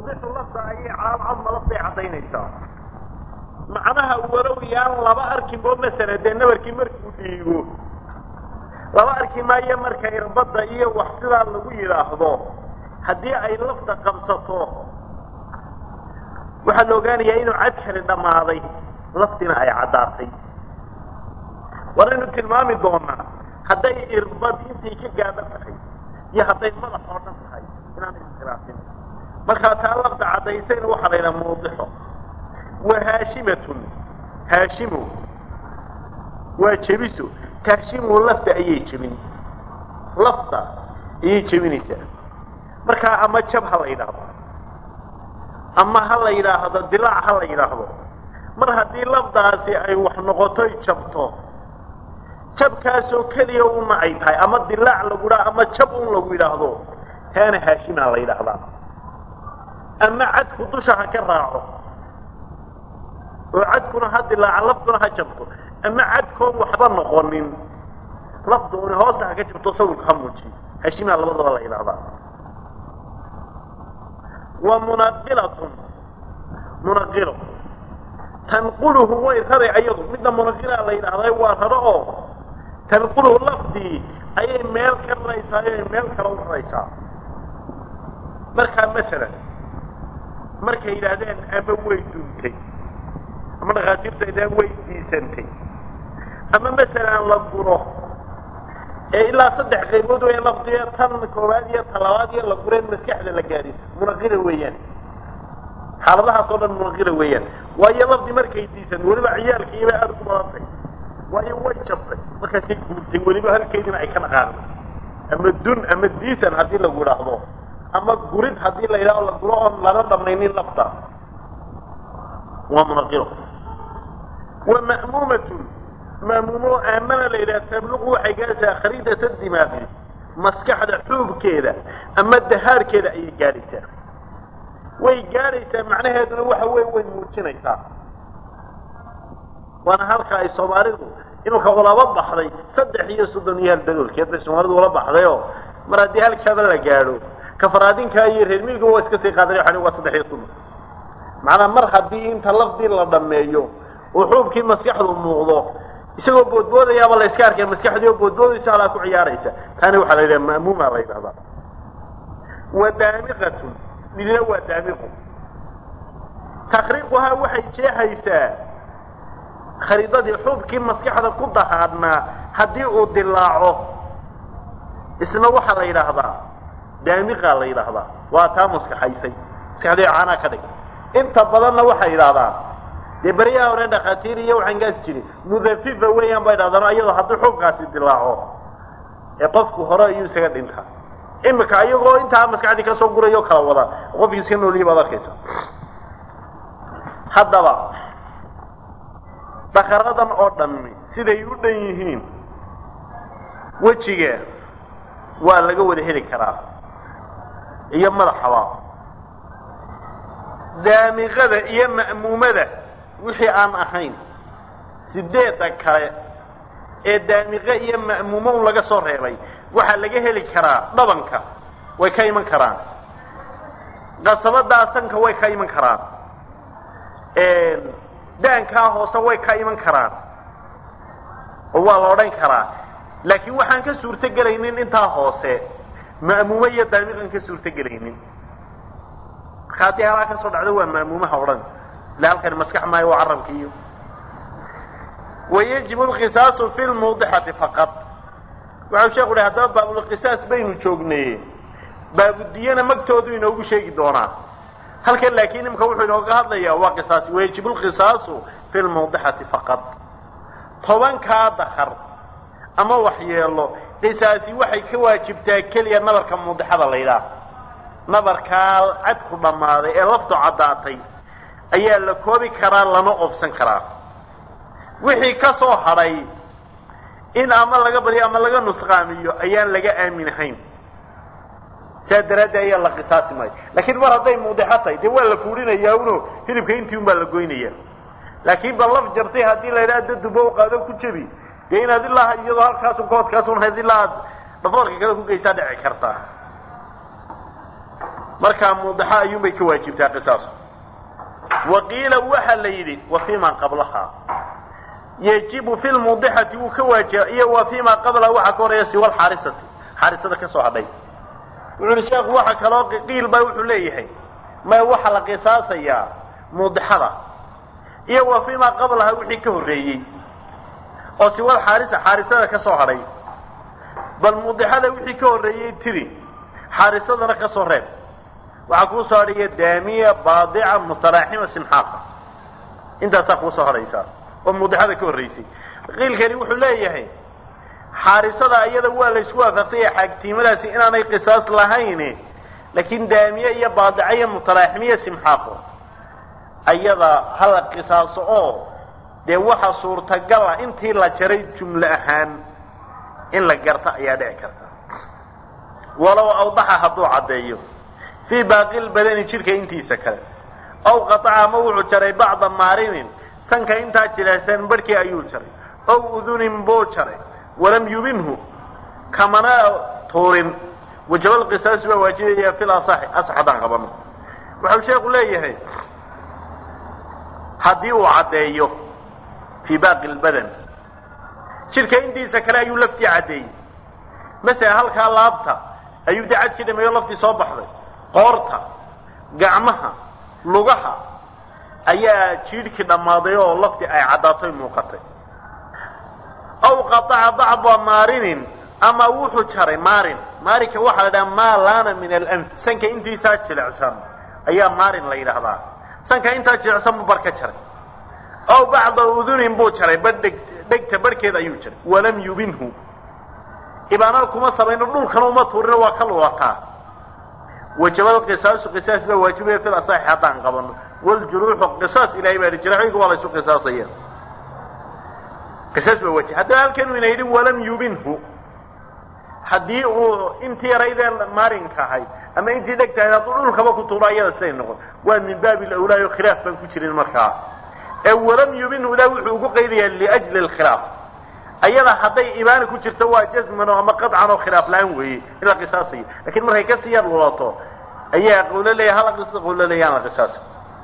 tuudixu lafta ayay calaalcadma lafday caddaynaysaa macnaha walow yaan laba arkinbo masala dee nabarkii markuu dhiigo laba arki maayo marka irbadda iyo wax sidaa lagu yidhaahdo haddii ay lafta qabsato waxaa la ogaanayaa inuu cad kali dhammaaday laftina ay caddaatay waanaynu tilmaami doonaa hadday irbad intay ka gaadho tahay iyo hadday madax oo dhan tahay inaan iskhilaafin markaa taa lafta caddaysayna waxaa la yidhaha muudixo wa haashimatun haashimo waa jebiso tahshimu lafta ayay jebin lafta ayay jebinaysaa markaa ama jab ha la yidhaahdo ama ha la yidhaahdo dilaac ha la yidhaahdo mar haddii lafdaasi ay wax noqotoy jabto jabkaasoo keliya una ay tahay ama dilaac lagu dhaha ama jab un lagu yidhaahdo taana haashimaa la yidhaahdaa ama cadku dusha ha ka raaco oo cadkuna ha dilaaca laftuna ha jabto ama cadkoon waxba noqonin lafda una hoosta ha ka jabto sawirka ha muujiyo haashimaa labadaba la yidhaahdaa wa munaqilatun munaqilo tanquluhu way rari ayadu midna munaqilaa la yidhaahday waa raro oo tanquluhu lafdii ayay meel ka raraysaa ayay meel kale u raraysaa markaa masalan markay yidhaahdeen ama way duntay ama dhakhaatiirtu ay way diisantay ama masalan la guro ee ilaa saddex qaybood weya lafdiga tan koowaad iyo talabaad iyo la gureen maskaxda la gaadhin munaqila weeyaan xaaladahaas oo dhan munaqila weeyaan waayo lafdi markay diisan weliba ciyaalka iyobay aada ku badantay waayo way jabtay markaasay guurtay weliba halkeydina ay ka dhaqaaqday ama dun ama diisan haddii lagu idhaahdo ama gurid haddii la yidhahdo la guro oon lana dhamaynin lafta waa munaqilo wa ma'muumatun ma'muumo aamana la yidhaha tabluqu waxay gaadhaysaa khariidata dimaaqi maskaxda xuubkeeda ama dahaarkeeda ayay gaadhaysaa way gaadhaysaa macnaheeduna waxa weeye way muujinaysaa waana halka ay soomaalidu inuka ulaba baxday saddex iyo soddon iyo hal daloolkeed bay soomaalidu ula baxdayoo mar haddii halkaaba la gaadho kafaraadinkaa iyo reer miiga waa iska sii qaaday waxa waa saddex iyo soddon macnaa mar haddii inta lafdii la dhammeeyo oo xuubkii maskaxdu muuqdo isagoo boodboodayaaba la iska arkaya maskaxdii oo boodboodaysa halaa ku ciyaaraysa taani waxaa la yidhaha ma'muuma la yidhahdaa wa daamiqatun midna waa daamiqu takriiquhaa waxay jeexaysaa khariidadii xuubkii maskaxda ku dahaadhnaa haddii uu dilaaco isna waxaa la yidhaahdaa daamiqaa la yidhaahdaa waa taa maskaxaysay maskaxdii caanaa ka dhig inta badanna waxay yidhahdaa dee beryaha hore dhakhaatiir iyo waxaan gaasi jirin mudafifa weeyaan bay dhahdaan iyadoo haddii xuubkaasi dilaaco ee qofku hore ayuu isaga dhintaa imika iyagoo intaa maskaxdii kasoo gurayo kala wada qofkii iska nooliyay baad arkaysa haddaba dhakaradan oo dhammi siday u dhan yihiin wejiga waa laga wada heli karaa iyo madaxaba daamiqada iyo ma'muumada wixii aan ahayn sideedda kale ee daamiqe iyo ma'muumo un laga soo reebay waxaa laga heli karaa dhabanka way ka iman karaan qasabadaa sanka way ka iman karaan daankaa hoose way ka iman karaan oo waa la odhan karaa laakiin waxaan ka suurto gelaynin intaa hoose ma'muumo iyo daamiqan ka suurto gelaynin marka haddii halaa ka soo dhacdo waa ma'muumaha odhan ila halkani maskax maayo waa carabka iyo wayajib alqisaasu fi lmuudixati faqad waxau sheeku uhi haddaba baabulqisaas baynu joognay baabudiyana magtoodu inoogu sheegi doonaa halkan laakiin imika wuxuu inooga hadlayaa waa qisaasi wayajib lqisaasu fi lmuudixati faqad tobankaa dakar ama waxyeelo qisaasi waxay ka waajibtaa keliya nabarka muudixada la yidhaah nabarkaa cadku dhammaaday ee laftu caddaatay ayaa la koobi karaa lana oofsan karaa wixii ka soo hadhay in ama laga badiyo ama laga nusqaamiyo ayaan laga aaminahayn saa daraaddeed ayaa la qisaasi maayo laakiin mar hadday muudixo tahay dee waa la fuudhinayaa uno hilibka intii un baa la goynaya laakiin ba laf jabtay haddii la yidhaha daduba u qaado ku jebi dee inaad ilaa iyadoo halkaasun koodkaasun hayd ilaa aad dhafoorka kale ku geysaa dhici kartaa markaa muudaxa ayuunbay ka waajibtaa qisaasu wa qiila waxa la yidhi wa fii ma qablaha yajibu fi lmudixati wuu ka waajiba iyo wa fii ma qablaha waxaa ka horeeya siwa alxaarisati xaarisada ka soo hadhay wuxu uhi sheekhu waxa kaloo qiil baa wuxuu leeyahay may waxaa la qisaasayaa muudixada iyo wa fii ma qablaha wixii ka horreeyey oo siwal xaarisa xaarisada ka soo hadhay bal muudixada wixii ka horreeyey tiri xaarisadana ka soo reeb waxaa kuu soo hadhaya daamiya baadica mutalaaxima simxaaqa intaasaa kuu soo hadhaysaa oo muudixada ka horraysay qiilkani wuxuu leeyahay xaarisada iyada waa la isku waafaqsanya xaagtiimadaasi inaanay qisaas lahayn laakiin daamiye iyo baadica iyo mutalaaximiya simxaaqo ayada hala qisaaso oo dee waxa suurtagal ah intii la jaray jumlo ahaan in la garta ayaa dhici karta walow awdaxa hadduu caddeeyo fii baaqi lbadani jidhka intiisa kale ow qataca ama wuxuu jaray bacda maarinin sanka intaa jilaysan barhkii ayuu jaray ow udunin buu jaray walam yubinhu kamana tuurin wajabal qisaasi baa waajibaya fil asaxi asax haddaan qabano wuxuu sheekhu leeyahay haddii uu caddeeyo fii baaqi lbadan jidhka intiisa kale ayuu laftii caddeeyey masalan halkaa laabta ayuu dee cadkii dhameeyo laftii soo baxday qoorta gacmaha lugaha ayaa jiidhkii dhammaaday oo laftii ay caddaatoy muuqatay aw qataca bacda maarinin ama wuxuu jaray maarin maarinka waxaa la dhaha maa laana min alanf sanka intiisaa jilicsan ayaa maarin la yidhaahdaa sanka intaa jilicsan buu bar ka jaray aw bacda udunin buu jaray ba dheg dhegta barhkeed ayuu jaray walam yubinhu ibaanada kuma samayno dhulkana uma tuurino waa ka lulataa wajabal qisaasu qisaas baa waajibaya fil asaxi haddaan qabano waljuruuxu qisaas ilahay baa jiraaxooyinka waa la isu qisaasaya qisaas baa waajib haddaba halkanuu ina yidhi walam yubinhu haddii uu intii yaraydee maarinka ahayd ama intii dhegta ahayd hadduu dhulkaba ku tuuro ayada siday noqon waa min baabi lawlaayo khilaaf baan ku jirin markaa ee walam yubinhu daa wuxuu ugu qaydayaa liajli alkhilaaf ayada hadday ibaani ku jirto waa jazman oo ama qaطcan oo khilaaf la-aan weeye in la qisaasayo lakiin markay kasii yar lulato ayaa qawlo leeya hala qawlo leeya aan la qisaasa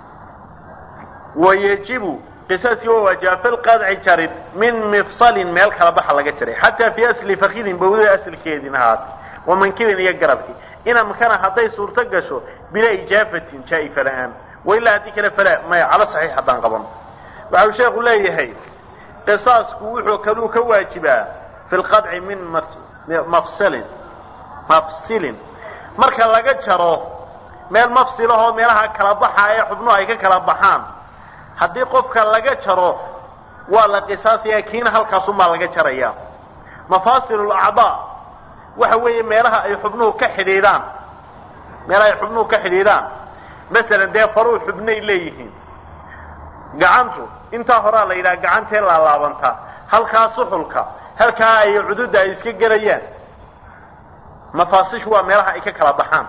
wayajibu qisaaskii waa waajiba fi lqadci jarid min mifsalin meel kala baxa laga jaray xataa fii asli fakidin bawdada asalkeedin ahaatay wamankibin iyo garabkii in amkana hadday suurto gasho bilaa ijaafatin jaa'ifa la-aan wailaa haddii kale falaa maya calo saxiix haddaan qaban waxau sheekhu leeyahay qisaasku wuxuu kaluu ka waajibaa fi lqadci min mafsilin mafsilin marka laga jaro meel mafsilahoo meelaha kala baxa ee xubnuhu ay ka kala baxaan haddii qofka laga jaro waa la qisaasaya kiina halkaasunbaa laga jaraya mafaasil lacdaa waxa weeye meelaha ay xubnuhu ka xidhiidhaan meelaha ay xubnuhu ka xidhiidhaan masalan dee faruu xubnay leeyihiin gacantu intaa horaa la yidhaha gacantee laalaabantaa halkaa suxulka halkaa ay cududda ay iska gelayaan mafaasishu waa meelaha ay ka kala baxaan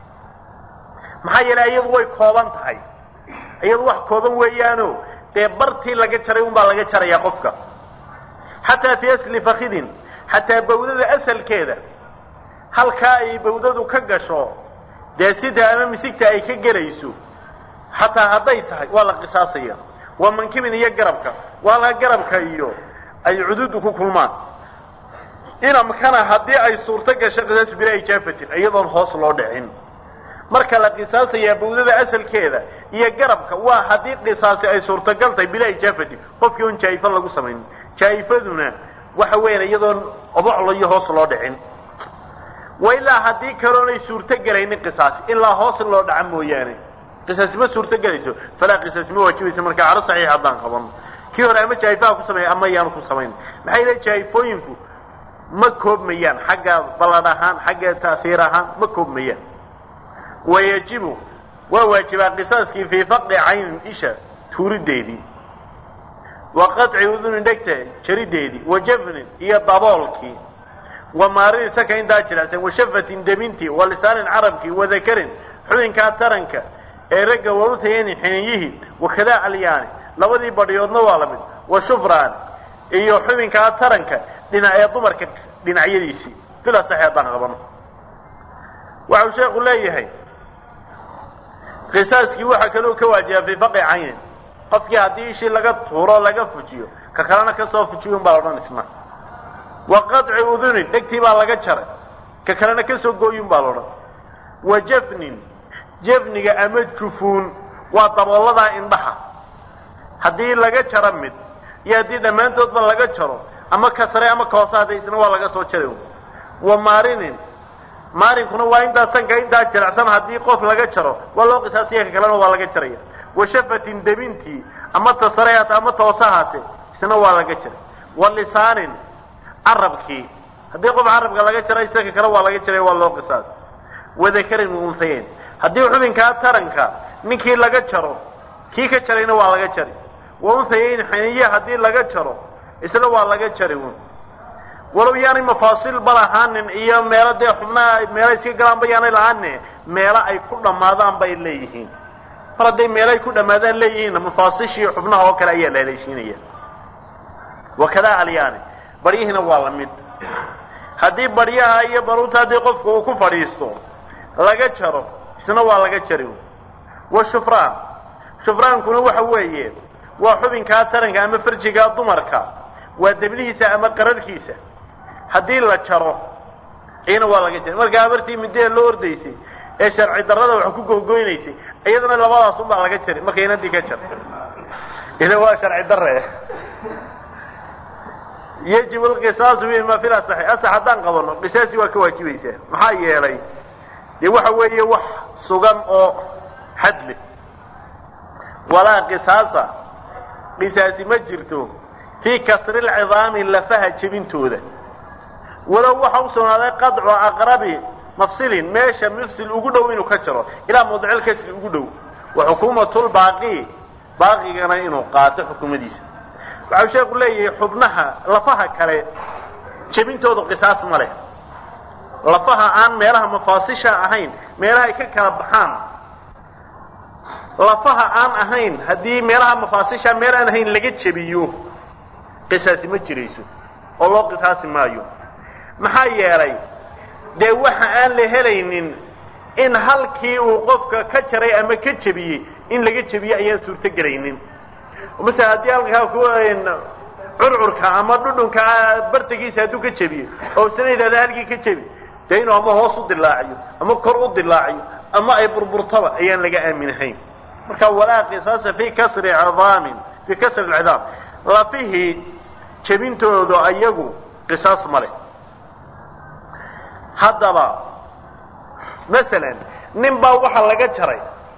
maxaa yeelay iyadu way kooban tahay iyadu wax kooban weeyaano dee bartii laga jaray unbaa laga jarayaa qofka xataa fii asli fakidin xataa bawdada asalkeeda halkaa ay bawdadu ka gasho dee sida ama misigta ay ka gelayso xataa hadday tahay waa la qisaasaya waa mankibin iyo garabka waa la garabka iyo ay cududu ku kulmaan inamkana haddii ay suurto gasho qisaasu bilaa ijaafatin iyadoon hoos loo dhicin marka la qisaasayaa bawdada asalkeeda iyo garabka waa haddii qisaasi ay suurtagal tahay bilaa ijaafatin qofkii on jaa'ifo lagu samaynin jaa'ifaduna waxa weeyaan iyadoon oboclo iyo hoos loo dhicin wa ilaa haddii kaloonay suurto gelaynin qisaasi ilaa hoos loo dhaca mooyaane qisaasi ma suurto gelayso falaa qisaasi ma waajibaysa markaa calo saxiix haddaan qabano kii hore ama jaa'ifaha ku sameeya ama yaanu ku samayn maxay yihaha jaa'ifooyinku ma koobmayaan xagga ballan ahaan xagga ta'hiir ahaan ma koobmayaan wayajibu waa waajibaa qisaaskii fii faqdi caynin isha tuurideedii wa qaطci udunin dhegta jarideedii wa jafnin iyo daboolkii wa maarini saka intaa jiracsan wa shafatin demintii wa lisaanin carabkii wa dakarin xubinkaa taranka ee ragga waruthayani xininyihii wakadaa alyaani labadii badhiyoodna waa la mid wa shufraan iyo xubinkaa taranka dhinac ee dumarka dhinacyadiisii fila saxi haddaan qabano waxau sheekhu leeyahay qisaaskii waxaa kaloo ka waajiba fii faqi caynin qofkii haddii ishii laga tuuro laga fujiyo ka kalena kasoo fujiyo unbaa laodhan isna wa qaطci udunin dhegtii baa laga jaray ka kalena kasoo gooyun baa laodhan wa jafnin jafniga ama jufuun waa dabooladaa indhaha haddii laga jaro mid iyo haddii dhammaantoodba laga jaro ama ka sare ama ka hoose hadda isna waa laga soo jaray wa maarinin maarinkuna waa intaa sanka intaa jirecsan haddii qof laga jaro waa loo qisaasiya ka kalena waa laga jaraya wa shafatin debintii ama ta sare haate ama ta hoose haate isna waa laga jaray wa lisaanin carabkii haddii qof carabka laga jara isna ka kale waa laga jaraya waa loo qisaas wa dakarin unhayeyn haddii xubinkaa taranka ninkii laga jaro kii ka jarayna waa laga jari wa unhayeyn xaniye haddii laga jaro isna waa laga jari un walow yaanay mafaasil ba lahaanin iyo meelo dee xubnaha meelo iska galaanba yaanay lahaane meelo ay ku dhammaadaan bay leeyihiin mar hadday meelo ay ku dhammaadaan leeyihiinna mafaasishii xubnaha oo kale ayaa la haleeshiinaya wakadaa alyaani baryihiina waa la mid haddii baryaha iyo baruurta haddii qofku uu ku fadhiisto laga jaro isna waa laga jari wa shufraan shufraankuna waxa weeye waa xubinkaa taranka ama farjigaa dumarka waa debnihiisa ama qararhkiisa haddii la jaro iyana waa laga jari markaa abartii midee loo ordaysay ee sharci darrada wax ku gogoynaysay iyadana labadaas unbaa laga jari markay inadii ka jarto ila waa sharci darre yajibu alqisaasu bihima fi lasaxi asax haddaan qabano qisaasi waa ka waajibaysaa maxaa yeelay dee waxa weeye wax sugan oo xadle walaa qisaasa qisaasi ma jirto fii kasri lcidaami lafaha jebintooda walow waxa u sugnaaday qadcu aqrabi mafsilin meesha mafsil ugu dhow inuu ka jaro ilaa mawdicil kasri ugu dhow wa xukuumatulbaaqi baaqigana inuu qaato xukumadiisa waxau sheeku leeyahay xubnaha lafaha kale jebintooda qisaas ma leh lafaha aan meelaha mafaasisha ahayn meelaha ay ka kala baxaan lafaha aan ahayn haddii meelaha mafaasisha meel aan ahayn laga jebiyo qisaasi ma jirayso oo loo qisaasi maayo maxaa yeelay dee waxa aan la helaynin in halkii uu qofka ka jaray ama ka jebiyey in laga jebiyo ayaan suurto gelaynin masala haddii halkaa ku curcurka ama dhudhunka bartagiisa hadduu ka jebiyo oo isna yidhahda halkii ka jebi dee inuu ama hoos u dilaaciyo ama kor u dilaaciyo ama ay burburtaba ayaan laga aaminahayn marka walaa qisaasa fii kasri cidaamin fii kasri alcidaam lafihii jebintooda ayagu qisaas ma leh haddaba masalan nin baa waxaa laga jaray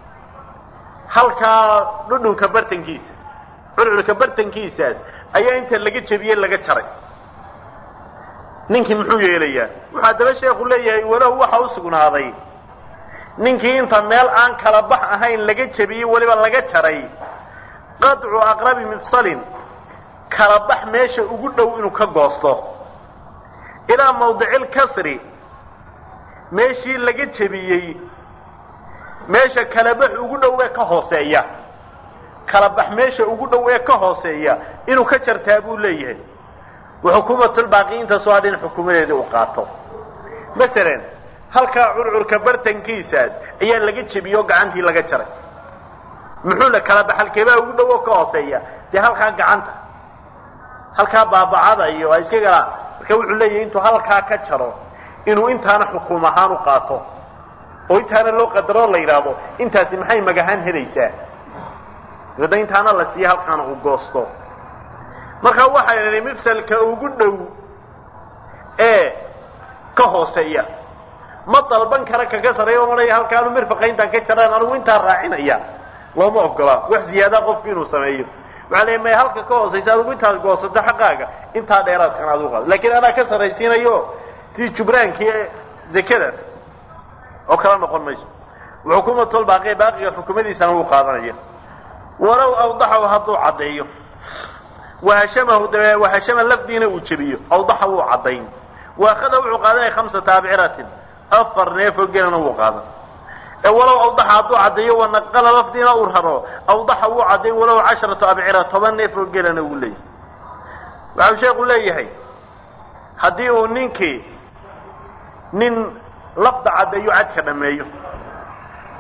halkaa dhudhunka bartankiisa curcurka bartankiisaas ayaa inta laga jebiyey laga jaray ninkii muxuu yeelayaa wuxuu haddaba sheekhu leeyahay walahu waxa u sugnaaday ninkii inta meel aan kala bax ahayn laga jebiyey weliba laga jaray qadcu aqrabi mifsalin kala bax meesha ugu dhow inuu ka goosto ilaa mawdicil kasri meeshii laga jebiyey meesha kalabax ugu dhow ee ka hooseeya kalabax meesha ugu dhow ee ka hooseeya inuu ka jartaa buu leeyahay waxukuumatulbaaqi intaasoo hadha in xukuumadeedii uu qaato masalan halkaa curcurka bartankiisaas ayaa laga jebiyey oo gacantii laga jaray muxuu la kala baxalkeebaa ugu dhow oo ka hooseeya dee halkaa gacanta halkaa baabacada iyo a iska galaan marka wuxuu leeyahay intuu halkaa ka jaro inuu intaana xukuum ahaan u qaato oo intaana loo qadaroo la yidhaahdo intaasi maxay magahaan helaysaa dabadna intaana la siiya halkaana uu goosto marka waxay nidhi mifsalka ugu dhow ee ka hooseeya ma dalban kara kaga sareeya oo odhaya halkaanu mirfaqa intaan ka jaraan anigu intaa raacinaya looma ogola wax ziyaadaa qofku inuu sameeyo waxaa leeya maya halka ka hoosaysa adigu intaad goosato xaqaaga intaa dheeraadkan aad u qaado laakiin anaa ka sarraysiinayo sidii jubraankii zakada oo kala noqon mayso xukuumatulbaaqi baaqiga xukumadiisana wuu qaadanaya walow awdaxahu hadduu caddeeyo wahashamahu dabe wahashama lafdiina uu jebiyo awdaxa wuu caddayn waakhada wuxuu qaadanaya khamsata abciratin afar neefoo gelana wuu qaadan ee walow awdaxa hadduu caddeeyo wanaqala lafdiina uu raro awdaxa wuu caddayn walow casharatu abcira toban neefoo gelana wuu leeyahay waxau sheekhu leeyahay haddii uu ninkii nin lafda caddeeyo cadka dhammeeyo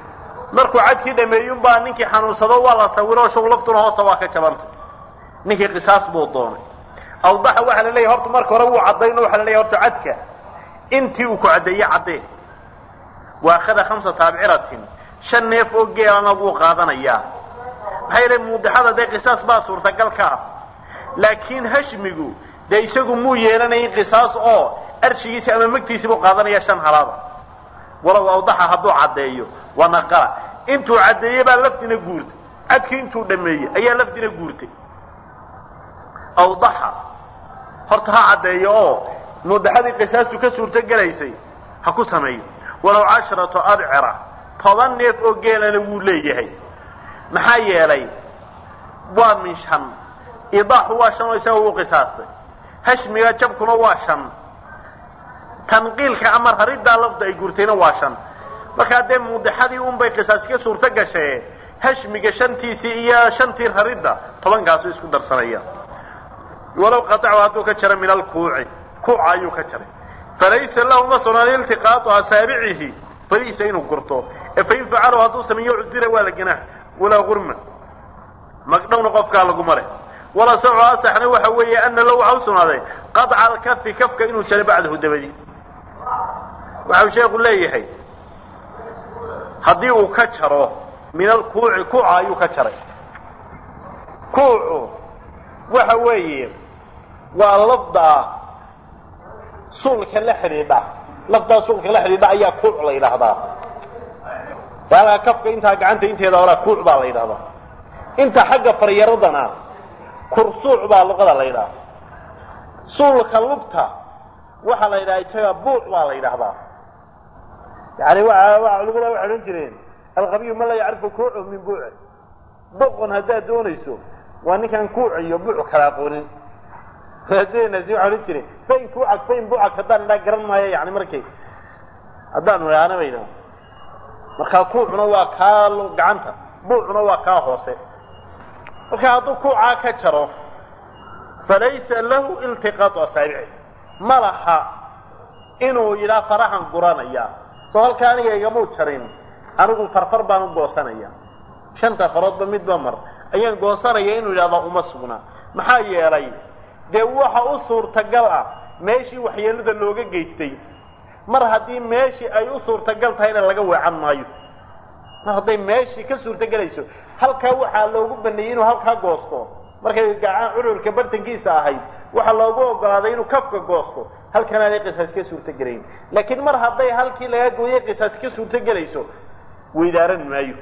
markuu cadkii dhameeyunbaa ninkii xanuunsado waa la sawiro show laftuna hoosta waa ka jabantay ninkii qisaas buu doonay awdaxa waxaa la leeyahy horta marka hore wuu caddayno waxaa la leeyahy horta cadka intii uu ku caddeeye caddee wa akhada khamsata abciratin shan neef oo geelana wuu qaadanayaa maxaa yeele muudixada dee qisaas baa suurtagal ka ah laakiin hashmigu dee isagu muu yeelanayin qisaas oo arshigiisi ama magtiisi buu qaadanaya shan halaada walow awdaxa hadduu caddeeyo waa naqala intuu caddeeye baa lafdina guurtay cadkii intuu dhameeyey ayaa lafdina guurtay awdaxa horta ha caddeeyo oo mudaxadii qisaastu ka suurto gelaysay ha ku sameeyo walow casharatu abcira toban neef oo geelana wuu leeyahay maxaa yeelay waa min shan idaaxu waa shan oo isaga uu qisaastay hashmiga jabkuna waa shan tanqiilka ama rariddaa lafda ay gurtayna waa shan markaa dee muudixadii unbay qisaas ka suurto gashee hashmiga shantiisii iyo shantii raridda tobankaasu isku darsanaya walow qatacu hadduu ka jaro min alkuuci kuuca ayuu ka jaray falaysa lahu ma sugnaan iltiqaatu asaabicihi farihiisa inuu gurto ee fain facalahu hadduu sameeyo cusira waa la ganaax walaa gurma magdhowna qofkaa laguma leh wala sacu asaxna waxa weeye ana low waxa u sugnaaday qaطca alkafi kafka inuu jaray bacdahu dabadi waxau sheekhu leeyahay haddii uu ka jaro min alkuuci kuuca ayuu ka jaray kuucu waxa weeye waa lafdaa suulka la xidhiidha lafdaa suulka la xidhiidha ayaa kuuc la yidhaahdaa waagaa kafka intaa gacanta inteeda horaa kuuc baa la yidhahdaa inta xagga faryaradana kursuuc baa luqada la yidhaha suulka lugta waxaa la yidhaha isaga buuc baa la yidhaahdaa yani waa waa culimada waxay odhan jireen alqabiyu man laa yacrifu kuucu min buuci boqon haddaad doonayso waa ninkaan kuuc iyo buuc kala aqoonin adeenasi waxaa odhan jireen fayn kuucag fayn buucag haddaan idhaa garan maayo yani markay haddaanu idhaahna bayna markaa kuucuna waa kaa gacanta buucuna waa kaa hoose marka hadduu kuucaa ka jaro falaysa lahu iltiqaatu asaabici ma laha inuu yidhaa farahan guranaya soo halka aniga igamuu jarin anigu farfar baan u goosanaya shanta faroodba midba mar ayaan goosanaya inuu yidhahdo uma sugna maxaa yeelay dee waxa u suurtagal ah meeshii waxyeelada looga geystay mar haddii meeshii ay u suurtagal tahayna laga weecan maayo mar hadday meeshii ka suurtogelayso halkaa waxaa loogu baneeyey inuu halkaa goosto markay gacan cururka bartankiisa ahayd waxaa loogu ogolaaday inuu kafka goosto halkan aanay qisaas ka suurtogelayn laakiin mar hadday halkii laga gooyay qisaas ka suurtogelayso weydaaran maayo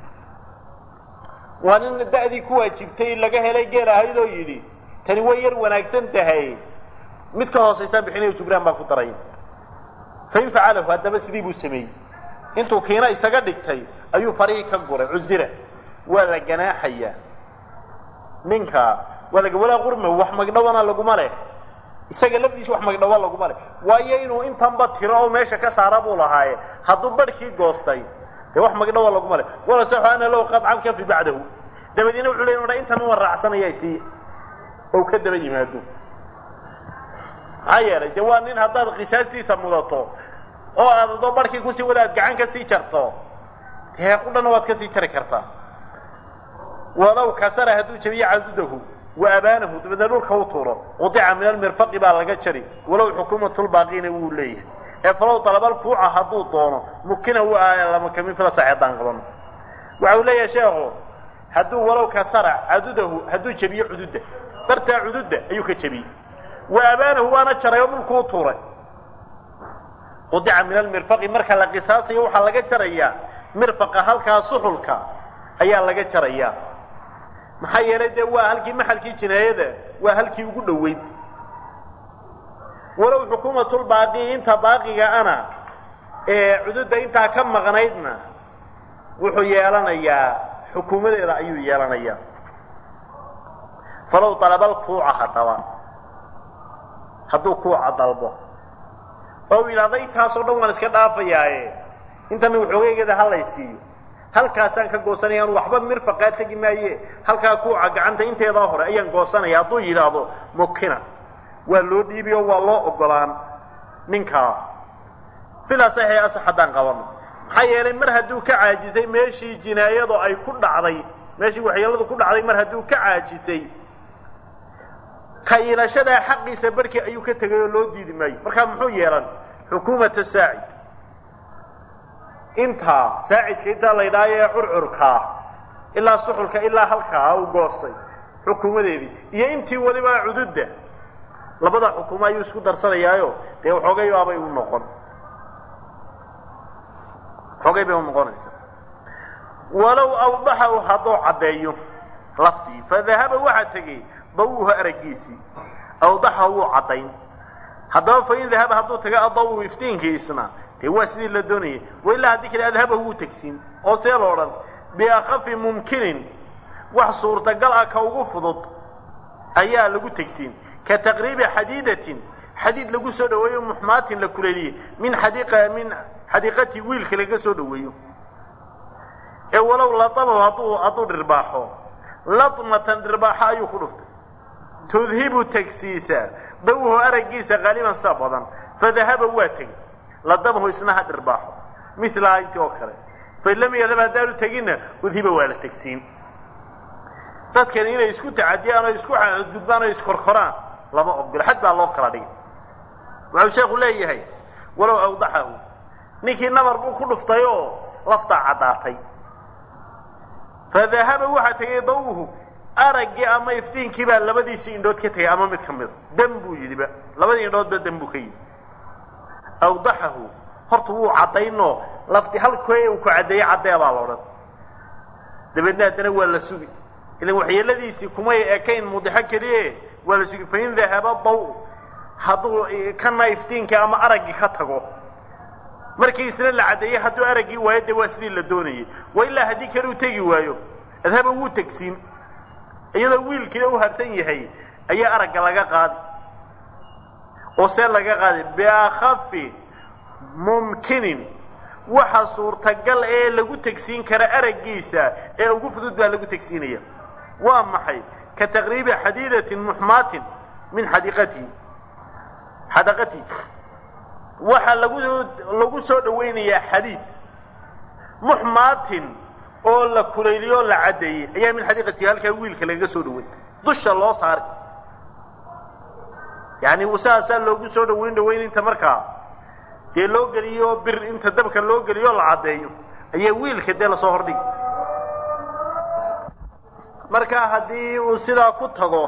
waa nin da'dii ku waajibtay laga helay geel ahayd oo yidhi tani way yar wanaagsan tahay mid ka hoosaysaa bixinayo jubraan baa ku daray fain facalahu haddaba sidii buu sameeyey intuu kiina isaga dhigtay ayuu farihii ka guray cusira waa la ganaaxayaa ninka waa laga walaa qurma wax magdhawana laguma leh isaga lafdiisa wax magdhawa laguma leh waayo inuu intanba tiro oo meesha ka saara buu lahaaye hadduu barhkii goostay dee wax magdhawa laguma leh wala saxu ana low qadcan kafi bacdahu dabadiina wuxuu leey dha intan uwan raacsanaya sii ou ka daba yimaado maxaa yeelay dee waa nin haddaad qisaastiisa mudato oo aad adoo barhkii kusii wada aad gacan ka sii jarto dee qudhana waad ka sii jari kartaa walow kasara hadduu jabiyo cadudahu wa abaanahu dabeedna dhulka u tuuro qudica min almirfaqi baa laga jari walow xukuumatulbaaqiina wuu leeyahay ee falow dalabalkuuca hadduu doono mukina u lamakamid fila saxeedaan qabano waxa uu leeyahay sheekhu hadduu walow kasara cadudahu hadduu jabiyo cududda bartaa cududda ayuu ka jebiyey wa abaanahu waana jaray oo dhulku u tuuray qudica min almirfaqi marka la qisaasayo waxaa laga jarayaa mirfaqa halkaa suxulka ayaa laga jarayaa maxaa yeelay dee waa halkii maxalkii jinaayada waa halkii ugu dhoweyd walow xukuumatulbaaqi inta baaqiga ana ee cududda intaa ka maqnaydna wuxuu yeelanayaa xukuumadeeda ayuu yeelanayaa falow dalabal kuuca haddaba hadduu kuuca dalbo oo u yidhahda intaasoo dhan waan iska dhaafayaaye intana waxoogeygeeda halaysiiyo halkaasaan ka goosanaya anu waxba mirfaqaa tegi maaye halkaa kuuca gacanta inteedaa hore ayaan goosanaya hadduu yidhaahdo mukina waa loo dhiibi oo waa loo ogolaan ninkaa filaa saxee asax haddaan qabano maxaa yeelay mar hadduu ka caajisay meeshii jinaayadu ay ku dhacday meeshii waxyeeladu ku dhacday mar hadduu ka caajisay ka iilashadaa xaqiisa barhkii ayuu ka tegay oo loo diidi maayo markaa muxuu yeelan xukuumata saacid intaa saacidka intaa la ydhaayo ee curcurkaa ilaa suxulka ilaa halkaa u goostay xukuumadeedii iyo intii weliba cududda labada xukuumo ayuu isku darsanayaayo dee waxoogay baabay u noqon waxoogay bay u noqonaysa walow awdaxahu hadduu caddeeyo laftii fadahaba waxaa tegey dawuhu araggiisii awdaxahu wuu caddayn haddaba fain dahaba hadduu tago adawu iftiinkiisna dee waa sidii la doonayay wailaa haddii kale adhabahu wuu tegsiin oo see lo odhan biakhafi mumkinin wax suurtagal ah ka ugu fudud ayaa lagu tegsiin ka taqriibi xadiidatin xadiid lagu soo dhaweeyo muxmaatin la kuleeliyey min xadiiqa min xadiiqatii wiilka laga soo dhaweeyo ee walow latabahu hadduu hadduu dhirbaaxo latmatan dhirbaaxo ayuu ku dhuftay tudhibu tegsiisa dawhu araggiisa qaaliban saa badan fadahaba waa tegey ladabahu isna ha dhirbaaxo milaha intii oo kale fain lam yadhab haddaanu teginna udhiba waa la tegsiin dadkani inay isku tacadiyaan oo isku gudbaan oo iskorkoraan lama ogolo xad baa loo kala dhigay wuxuu sheekhu leeyahay walow awdaxahu ninkii nabar buu ku dhuftay oo laftaa caddaatay fadahaba waxaa tegay dawuhu araggii ama iftiinkii baa labadiisii indhood ka tegay ama mid ka mida dam buu yidhiba labadii indhoodba dam buu ka yidhi awdaxahu horta wuu caddaynoo lafti halkee uu ku caddeeyey caddee baa la odhan dabeedna haddana waa la sugi ilan waxyeeladiisii kumay ekayn mudixo keliye waa la sugi fain dahaba daw hadduu kana iftiinkii ama araggii ka tago markii isna la caddeeyey hadduu araggii waayo dee waa sidii la doonayey wa ilaa haddii kale uu tegi waayo adhaba wuu tegsiin iyadoo wiilkiina u harsan yahay ayaa aragga laga qaadi oo see laga qaadi biakhafi mumkinin waxa suurtagal ee lagu tegsiin kara araggiisa ee ugu fudud baa lagu tegsiinaya waa maxay ka taqriibi xadiidatin muxmaatin min xadiiqatihi xadaqatihi waxaa lagu lagu soo dhawaynayaa xadiid muxmaatin oo la kulayliyo o la caddeeyey ayaa min xadiiqatihi halkaa wiilka lagaga soo dhaway dusha loo saaray yani saasaa loogu soo dhawayn dhawayn inta markaa dee loo geliyo bir inta dabka loo geliyo la caddeeyo ayaa wiilka dee lasoo hordhigi marka haddii uu sidaa ku tago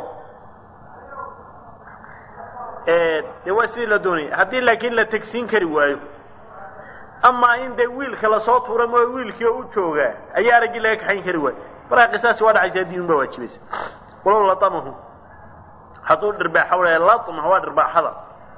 dee waa sidii la doonaya haddii laakiin la tegsiin kari waayo amaa in dee wiilka lasoo tuura moo wiilkii oo u joogaa ayaa araggii laga kaxayn kari waayo markaa qisaasi waa dhacaysa diin baa waajibaysa walow latamahu hadduu dhirbaaxa waya latma waa dhirbaaxada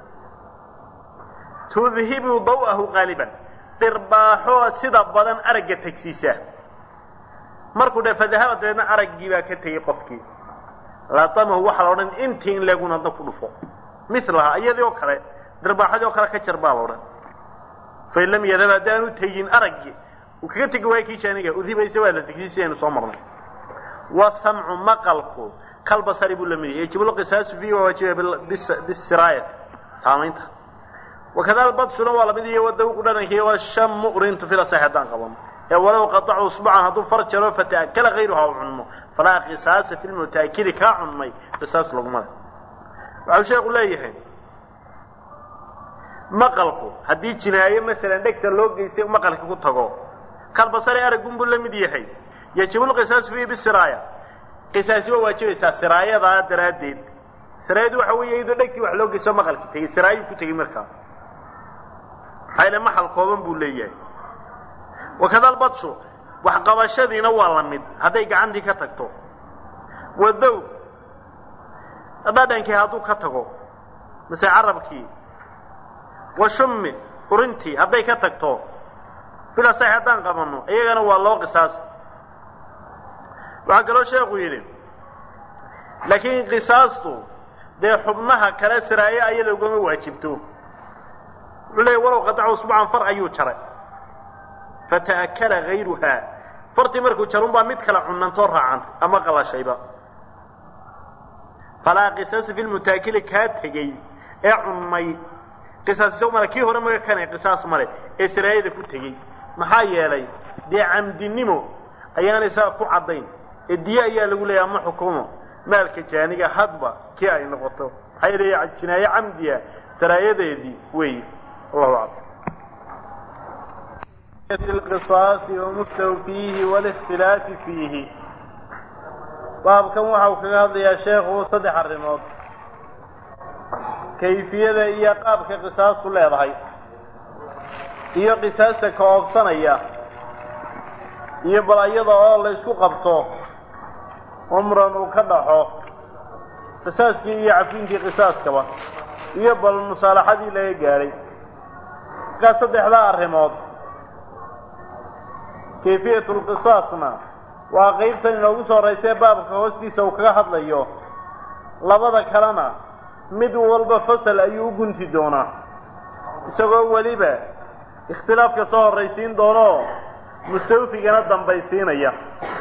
tudhibu daw'ahu qaaliban dhirbaaxo sida badan aragga tegsiisa markuu dhe fadahaba dabeedna araggii baa ka tegey qofkii latamahu waxaa la odhan intii in leegun hadda ku dhufo milaha iyadii oo kale dhirbaaxadii oo kale ka jar baa la odhan fain lam yadhab haddaanu tegin araggii uu kaga tegi waayo kii jaaniga udhibaysa waa la tegsiy sidaynu soo marnay wasamcu maqalku kalbasari buu la mid yahay yajibu lqisaasu fiihi waa waajiba bisiraayati saamaynta wakada albadsuna waa lamid iyo wadawqu dhanankii washamu urintu fila sax haddaan qabano ee walow qatacu usbucan hadduu far jaro fata'akala hayruha u cunmo falaa qisaasa fi lmutaakili kaa cunmay qisaas laguma le waxau sheekhu leeyahay maqalku haddii jinaayo masalan dhegta loo geystay maqalka ku tago kalbasari aragunbuu la mid yahay yajibu lqisaasu fiihi bisiraaya qisaasi waa waajibaysaa siraayadaa daraaddeed siraayadu waxa weeye iyadoo dhegtii wax loo geysto maqalki tegey siraayuu ku tegey markaa maxaa yaele maxal kooban buu leeyahay wakada albadshu waxqabashadiina waa la mid hadday gacantii ka tagto wadow dhadhankii hadduu ka tago mase carabkii wa shummi urintii hadday ka tagto filasax haddaan qabanno iyagana waa loo qisaasa waxaa kaloo sheekhu yidhi laakiin qisaastu dee xubnaha kale siraaye ayada ugama waajibto wuxuu leeyay walow qadacu usbucan far ayuu jaray fata'akala hayruhaa fartii markuu jarun baa mid kale cunantoo raacantay ama qalashayba falaa qisaasa fi lmutaakili kaa tegey ee cunmay qisaas isagu male kii hore maga kanay qisaas male ee siraayada ku tegey maxaa yeelay dee camdinimo ayaan isaga ku caddayn ee diye ayaa lagu leeyahy ama xukumo maalka jaaniga hadba kii ay noqoto maxaa yeelay jinaaye camdiya saraayadeedii weeye allahu aclam القصاص ومستوفيه والاختلاف فيه baabkan waxa uu kaga hadlayaa sheekhu saddex arrimood kayfiyada iyo qaabka qisaastu leedahay iyo qisaasta ka oobsanaya iyo bal iyada oo la isku qabto umran uu ka dhaxo qisaaskii iyo cafinkii qisaaskaba iyo bal musaalaxadii laga gaadhay markaa saddexdaa arrimood kayfiyatu lqisaasna waa qaybtan inoogu soo horeysee baabka hoostiisa uu kaga hadlayo labada kalena mid walba fasal ayuu u gunti doonaa isagoo weliba ikhtilaafka soo horraysiin doonoo mustawfigana dambaysiinaya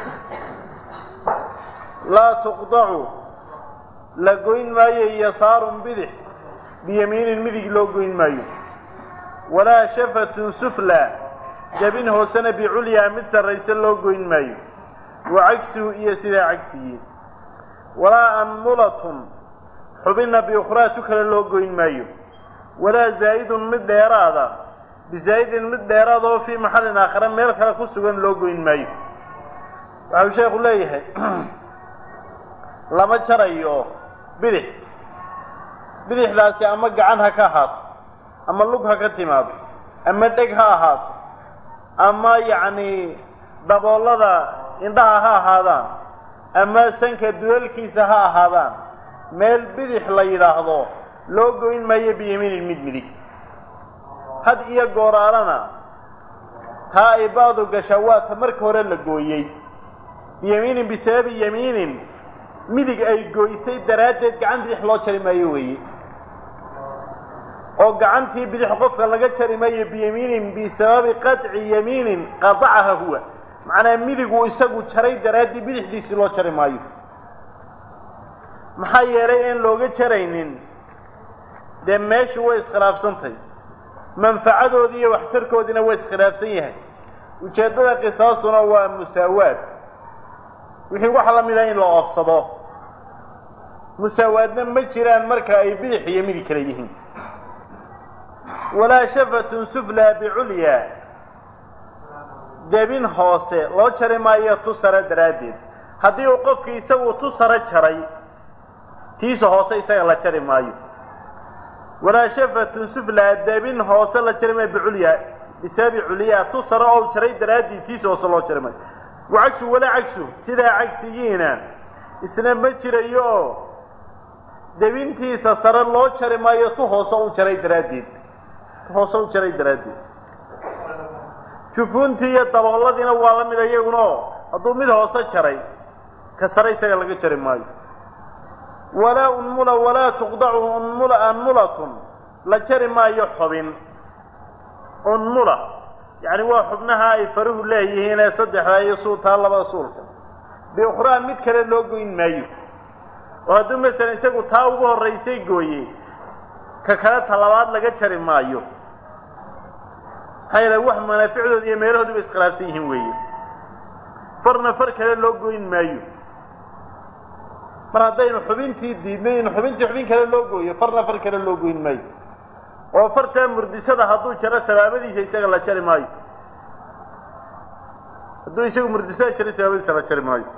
laa tuqdacu la goyn maayo yasaarun bidix biyamiinin midig loo goyn maayo walaa shafatun sufla jabin hoosena biculyaa mid sarrayse loo goyn maayo wa cagsuhu iyo sidaa cagsigii walaa anmulatun xubinna biukhraa tu kale loo goyn maayo walaa zaa'idun mid dheeraada bizaa'idin mid dheeraada oo fii maxallin aakhare meel kale ku sugan loo goyn maayo waxau sheekhu leeyahay lama jarayo bidix bidixdaasi ama gacan ha ka ahaato ama lug ha ka timaado ama dheg ha ahaato ama yacni daboolada indhaha ha ahaadaan ama sanka dulalkiisa ha ahaadaan meel bidix la yidhaahdo loo goyn maayo biyamiinin mid midig had iyo gooraalana taa ay baadu gashaa waa ta marka hore la gooyey biyamiinin bisababi yamiinin midig ay gooysay daraaddeed gacan bidix loo jari maayo weeye oo gacantii bidix qofka laga jari maayo biyamiinin bisababi qadci yamiinin qadacaha huwa macnaa midigu isagu jaray daraaddii bidixdiisii loo jari maayo maxaa yeelay aan looga jaraynin dee meeshu way iskhilaafsantay manfacadoodii iyo waxtarkoodiina waa iskhilaafsan yahay ujeeddada qisaasuna waa musaawaad wixii waxa la mida in la oofsado musaawaadna ma jiraan marka ay bidix iyo midig kale yihiin walaa shafatun suflaa biculyaa debin hoose loo jari maayo tu sare daraaddeed haddii uu qofkii isagu tu sare jaray tiisa hoose isaga la jari maayo walaa shafatun suflaa debin hoose la jari maayo biculyaa bisababi culyaa tu sare oo jaray daraaddeed tiisa hoose loo jari maayo wa cagsu walaa cagsu sidaa cagsigiina isna ma jirayo oo debintiisa sare loo jari maayo tu hoose u jaray daraaddeed tu hoose u jaray daraaddeed jufuuntii iyo dabooladiina waa la mid iyaguna oo hadduu mid hoose jaray ka sare isaga laga jari maayo walaa unmula walaa tuqdacu unmula anmulatun la jari maayo xubin unmula yacni waa xubnaha ay faruhu leeyihiin ee saddexda iyo suultaa labada suulka biukhraa mid kale loo goyn maayo oo hadduu masalan isagu taa ugu horraysay gooye ka kale talabaad laga jari maayo maxaa yeele wax manaaficdooda iyo meelahoodu bay iskhilaafsan yihiin weeye farna far kale loo goyn maayo mar haddaynu xubintii diidnay in xubintii xubin kale loo gooyo farna far kale loo goyn maayo oo fartaa murdisada hadduu jaro sabaabadiisa isaga la jari maayo hadduu isagu murdisada jaro sabaabadiisa la jari maayo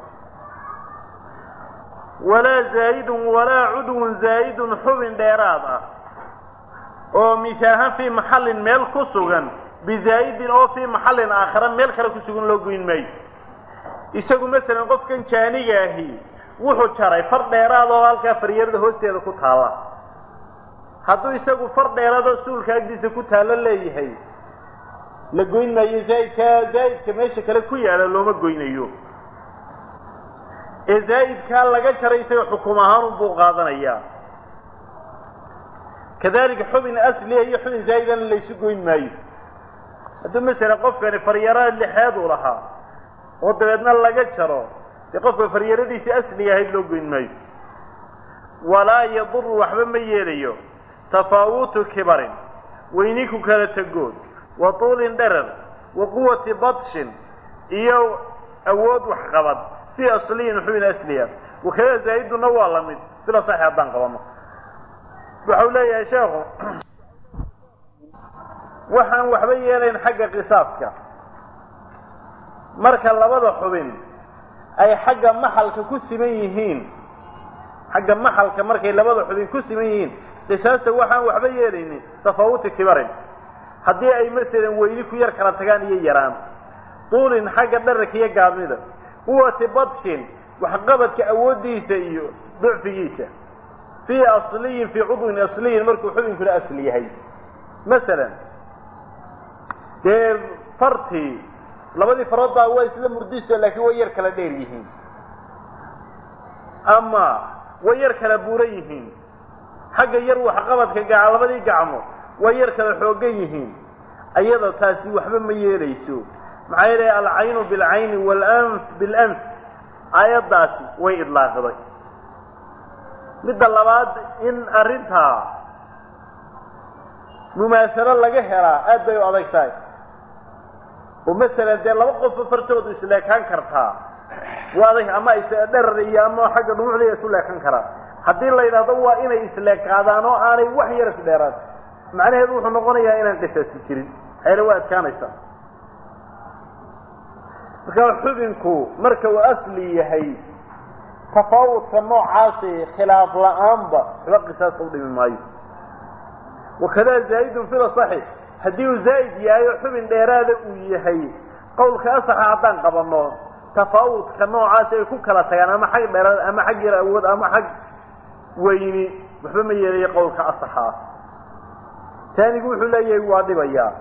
walaa zaa'idun walaa cudwun zaa'idun xubin dheeraad ah oo misaahan fii maxallin meel ku sugan bizaa'idin oo fii maxallin aakhara meel kale ku sugan loo goyn maayo isagu masalan qofkan jaaniga ahi wuxuu jaray far dheeraad oo halkaa faryarada hoosteeda ku taalla hadduu isagu far dheeraadoo suulka agdiisa ku taallo leeyahay la goyn maayo zaa'idka zaa'idka meesha kale ku yaala looma goynayo ee zaa'idkaa laga jaray isaga xukum ahaan unbuu qaadanayaa kadalika xubin asliya iyo xubin zaa'idana laysu goyn maayo hadduu masalan qofkani faryaro lixeed uu lahaa oo dabeedna laga jaro dee qofka faryaradiisii asliga ahayd loo goyn maayo walaa yaduru waxba ma yeelayo tafaawutu kibarin weyni ku kala tegood wa tuulin dherer wa quwati badshin iyo awood waxqabad fii asliyin xubin asliya wakada zaa'iduna waa la mid sila saxi haddaan qabano waxau leeyahay sheekhu waxaan waxba yeelayn xagga qisaaska marka labada xubin ay xagga maxalka ku siman yihiin xagga maxalka markay labada xubin ku siman yihiin qisaasta waxaan waxba yeelaynin tafaawuti kibarin haddii ay masalan weyni ku yar kala tagaan iyo yaraan duulin xagga dhararka iyo gaabnida quwati badshin waxqabadka awooddiisa iyo ducfigiisa fii asliyin fii cudwin asliyin markuu xubinkuna asli yahay masalan dee fartii labadii farood baa waa isla murdiso laakiin way yar kala dheer yihiin ama way yar kala buuran yihiin xagga yar waxqabadka gaca labadii gacmo way yar kala xoogan yihiin ayada taasi waxba ma yeelayso maxaa yeelay alcaynu bilcayni waalanf bilanf aayaddaasi way idlaaqday midda labaad in arrintaa mumaasalo laga helaa aad bay u adag tahay oo masalan dee laba qofba fartoodu isleekaan kartaa waa adag ama isdherar iyo ama xagga dhumucda isu leekan karaa haddii la yidhahdo waa inay isleekaadaan oo aanay wax yar isdheeraan macnaheedu wuxuu noqonayaa inaan qisaasi jirin xeele waa adkaanaysaa marka xubinku marka uu asli yahay tafaawudka noocaasi khilaaf la-aanba waxba qisaasta udhimi maayo wakada zaa'idun fil asaxi haddii uu zaa'id yahay oo xubin dheeraada uu yahay qowlka asaxa haddaan qabanno tafaawudka noocaasi ay ku kala tagaan ama xag dheeraad ama xag yar awood ama xag weyni waxba ma yeelayo qowlka asaxa ah taanigu wuxuu leeyahay waa dhibayaa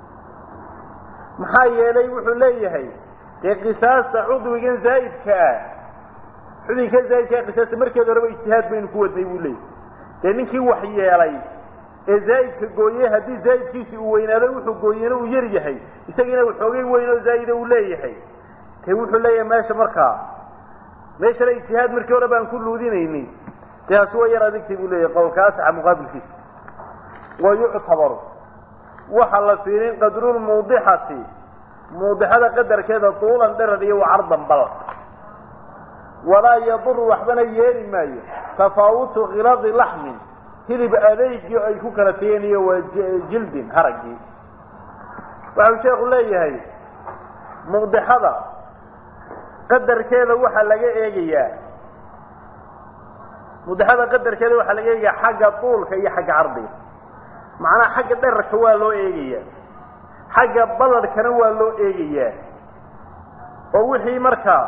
maxaa yeelay wuxuu leeyahay dee qisaasta cudwigan zaa'idka ah xubinka zaa'idkaa qisaasta markeeda horeba ijtihaad baynu ku wadnay buu leeyahy dee ninkii wax yeelay ee zaa'idka gooyey haddii zaa'idkiisi uu weynaado wuxuu gooyena uu yar yahay isagiina waxoogay weyn oo zaa'ida uu leeyahay dee wuxuu leeyahay meesha markaa meeshana ijtihaad markii hore baan ku luudinayni dee haasi waa yar adigtay buu leeyahay qowlka asaxa muqaabilkiisa wa yuctabaru waxaa la fiirin qadrulmuudixati muudixada qadarkeeda tuulan dherar iyo wacardan bal walaa yaduru waxbana yeeli maayo tafaawutu khiladi laxmin hilib adeygii ay ku kala tageen iyo waa jildin haraggii waxau sheekhu leeyahay muudixada qadarkeeda waxaa laga eegayaa muudixada qadarkeeda waxaa laga eegayaa xagga tuulka iyo xagga cardiga macnaha xagga dherarka waa loo eegayaa xagga baladhkana waa loo eegayaa oo wixii markaa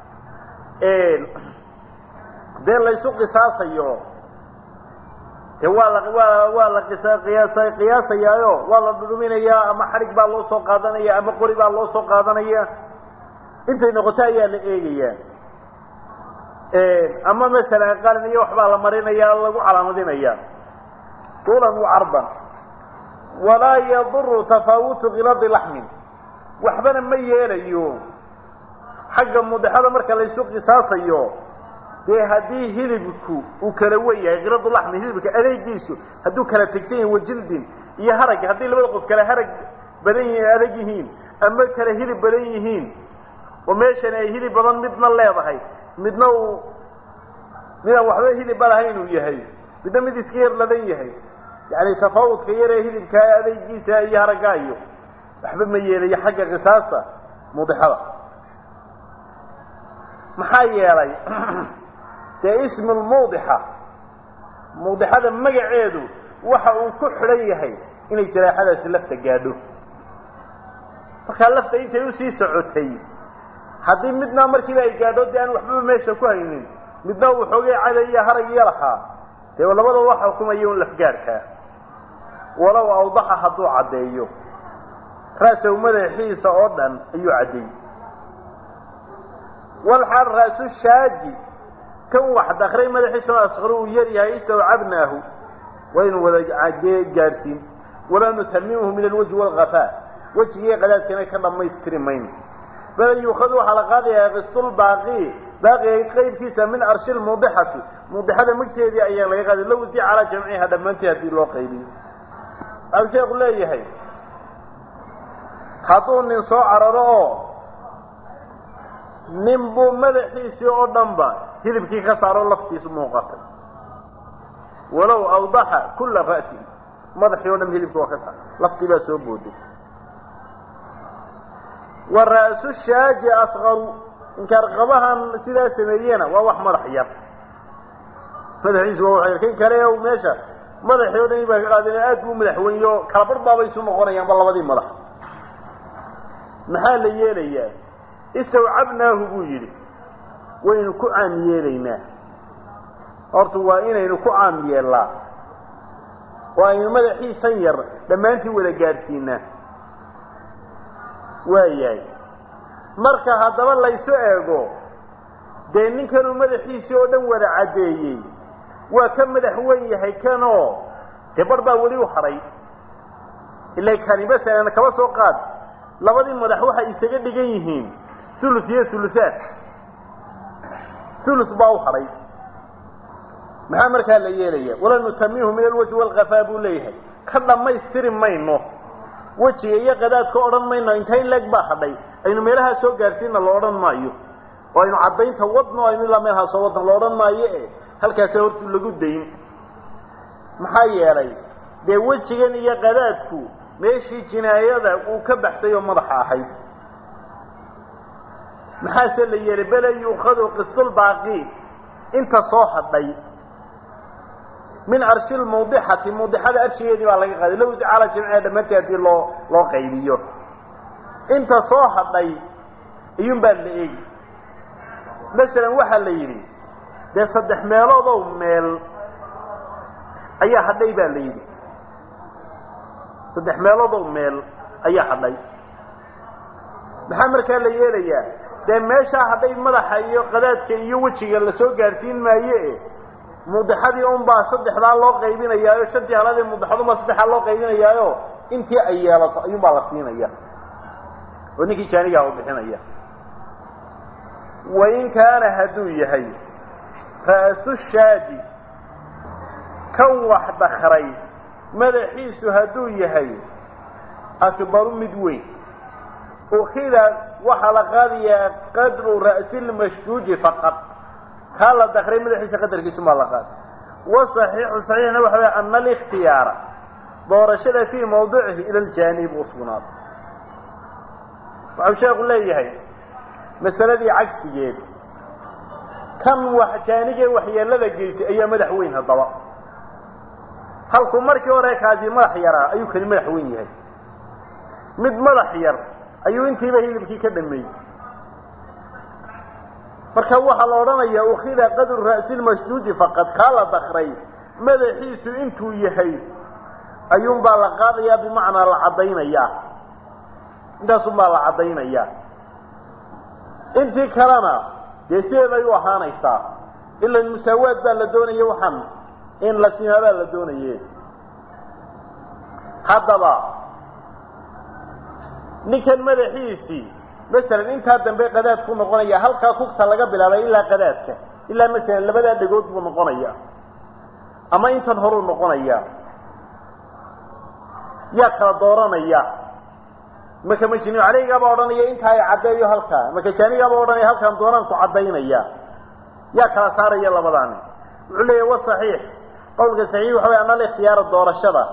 dee laysu qisaasayo dee waa la waa waa la qisa qiyaasa qiyaasayaayo waa la dhudhuminayaa ama xadhig baa loo soo qaadanaya ama qori baa loo soo qaadanaya intay noqoto ayaa la eegayaa ama masalan qalin iyo waxbaa la marinaya lagu calaamadinaya tuulan wa cardan walaa yaduru tafaawutu khiladi laxmin waxbana ma yeelayo xagga mudexada marka laysu qisaasayo dee haddii hilibku uu kala wen yahay khiladu laxmi hilibka adeegiisu hadduu kala tegsan yahay wajildin iyo harag haddii labada qof kale harag badan yihiin adag yihiin ama kale hilib badan yihiin oo meeshani ay hilib badan midna leedahay midna uu midaan waxba hilibba lahayn uu yahay midna mid iska yar ladan yahay yani tafaawudka yaree hilibkaa adeygiisa iyo haraggaa iyo waxba ma yeelayo xagga qisaasta mudixada maxaa yeelay dee ismu lmuudixa muudixada magaceedu waxa uu ku xidhan yahay inay jaraaxadaasi lafta gaadho markaa lafta intay usii socotay haddii midna markiiba ay gaadho dee aan waxbaba meesha ku haynin midna uu xoogay caday iyo harag iyo lahaa dee labada waxa xukumaya un lafgaadhkaa walow awdaxa hadduu caddeeyo ra'sahu madaxiisa oo dhan ayuu caddeeyey walxaal ra'su shaaji kan wax dakray madaxiisuna asqaru uu yar yahay istawcabnaahu waynu wada gaadhsiin walaa nutamimuhu min alwajhi waalkafaa wejigii qadaadkana ka dhammaystiri mayno bal yuukhadu waxaa la qaadayaa qistulbaaqi baaqiga qaybkiisa min arshi lmuudixati muudixada magteedii ayaa laga qaaday low si calaa jamciha dhammaanteed haddii loo qaybiyo waxau sheeku leeyahay hadduu nin soo cararo oo nin buu madaxiisii oo dhanba hilibkii ka saaro laftiisu muuqatay walow awdaxa kulla ra'sihi madaxii o dhan hilibkii waa ka saar laftii baa soo booday wa ra'su shaaji asqaru inkaarqabahan sidaa sameeyena waa wax madax yar madaxiisu waa wax kan kale meesha madaxii o dhan baa ka qaadeen aad buu madaxweyneyo kala bar baabay isu noqonayaanba labadii madax maxaa la yeelayaa istawcabnaahu buu yidhi waynu ku caam yeelaynaa horta waa inaynu ku caam yeellaa oo aynu madaxiisan yar dhammaantii wada gaadhsiinaa waayahay marka haddaba laysu eego dee ninkanuu madaxiisii oo dhan wada caddeeyey waa ka madax weyn yahay kanoo dee bar baa weli u hadhay ila kani masalan kaba soo qaad labadii madax waxay isaga dhigan yihiin ulus iyo uluaad ulus baa u hadhay maxaa markaa la yeelaya wala nutamihu min alwajhi walkafaa buu leeyahay ka dhammaystiri mayno wejiga iyo qadaadka odhan mayno intayn leeg baa hadhay aynu meelahaa soo gaarsiina la odhan maayo oo aynu caddaynta wadno aynu ilaa meelhaa soo wadno la odhan maayo e halkaasa hortu lagu dayn maxaa yeelay dee wejigan iyo qadaadku meeshii jinaayada uu ka baxsay oo madaxa ahayd maxaase la yeelay bele yuukhadu qistulbaaqi inta soo hadhay min arshi lmawdixati mawdixada arshigeedii baa laga qaaday lowsi cala jimciha dhammaantii haddii loo loo qaybiyo inta soo hadhay iyuun baa la eegi masalan waxaa la yidhi dee saddex meeloodow meel ayaa hadhay baa la yidhi saddex meeloodow meel ayaa hadhay maxaa markaa la yeelayaa dee meeshaa hadhay madaxa iyo qadaadka iyo wejiga lasoo gaadhsiin maaye mudixadii unbaa saddexdaa loo qaybinayaayo shantii haladii mudixadunbaa saddexdaa loo qaybinayaayo intii ay yeelato ayuunbaa la siinaya oo ninkii jaanigaha u bixinaya wain kaana hadduu yahay ra'su shaaji kan wax dakray madaxiisu hadduu yahay akbaru mid weyn ukida waxaa la qaadayaa qadru ra'si lmashjuuji faqad kaa la dakray madaxiisa qadarkiisumaa la qaaday wasaxiixu saxiixna waxa way ana alikhtiyaara doorashada fii mawdicihi ila aljaanib u sugnaado waxau sheekhu leeyahay masaladii cagsigeed kan wax jaanigee waxyeelada geystay ayaa madax weyn haddaba halkuu markii hore kaasi madax yaraa ayuu kani madax weyn yahay mid madax yar ayuu intiiba hilibkii ka dhameeyey marka waxaa la odhanayaa ukida qadru ra'si lmashjuuji faqad kaa la dakray madaxiisu intuu yahay ayuunbaa la qaadayaa bimacnaa la caddaynayaa intaasunbaa la caddaynayaa intii kalena dee sideeday u ahaanaysaa ilan musaawaad baa la doonaya waxaan in la simaa baa la doonaye haddaba ninkan madaxiisii masalan intaa dambe qadaad ku noqonaya halkaa kugta laga bilaabay ilaa qadaadka ilaa masalan labadaa dhegood buu noqonaya ama intan horuu noqonaya yaa kala dooranaya marka majni caleygaabaa odhanaya intaa ay caddeeyo halkaa marka jaanigaabaa odhanaya halkaan doonaan ku caddaynaya yaa kala saaraya labadaani wuxuu leeyahy wa saxiix qowlka saxiix waxa way ana alikhtiyaara doorashada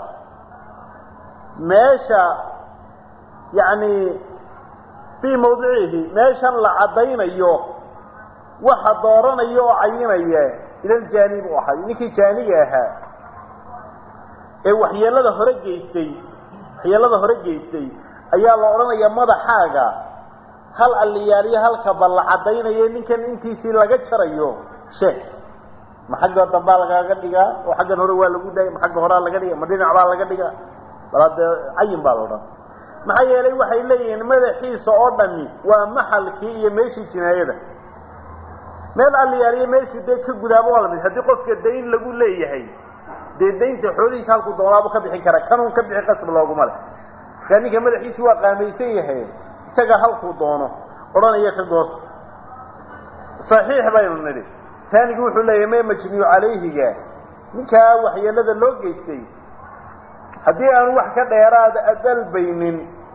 meesha yacni fii mawdicihi meeshan la caddaynayo waxa dooranaya oo cayinaya ilal jaanib u ahay ninkii jaaniga ahaa ee waxyeelada hore geystay waxyeelada hore geystay ayaa la odhanayaa madaxaaga hal alliyaaliyo halkaba la caddaynayo ninkan intiisii laga jarayo sheeg ma xagga dambaa lagaaga dhigaa oo xaggan hore waa lagu daaya ma xagga horaa laga dhiga ma dhinac baa laga dhigaa bal hadde cayin baa la odhan maxaa yeelay waxay leeyihiin madaxiisa oo dhami waa maxalkii iyo meeshii jinaayada meel alliyaaliyo meeshii dee ka gudaaba waa lamid haddii qofka dayn lagu leeyahay dee daynta xoolihiisa halkuu doonaabu ka bixin kara kanuun ka bixi qasab looguma leh markaa ninka madaxiisi waa qaamaysan yahay isaga halkuu doono odhanaya ka goosta saxiix baynu nidhi taanigu wuxuu leeyahay mee majniyu calayhiga ninkaa waxyeelada loo geystay haddii aanu wax ka dheeraada adalbaynin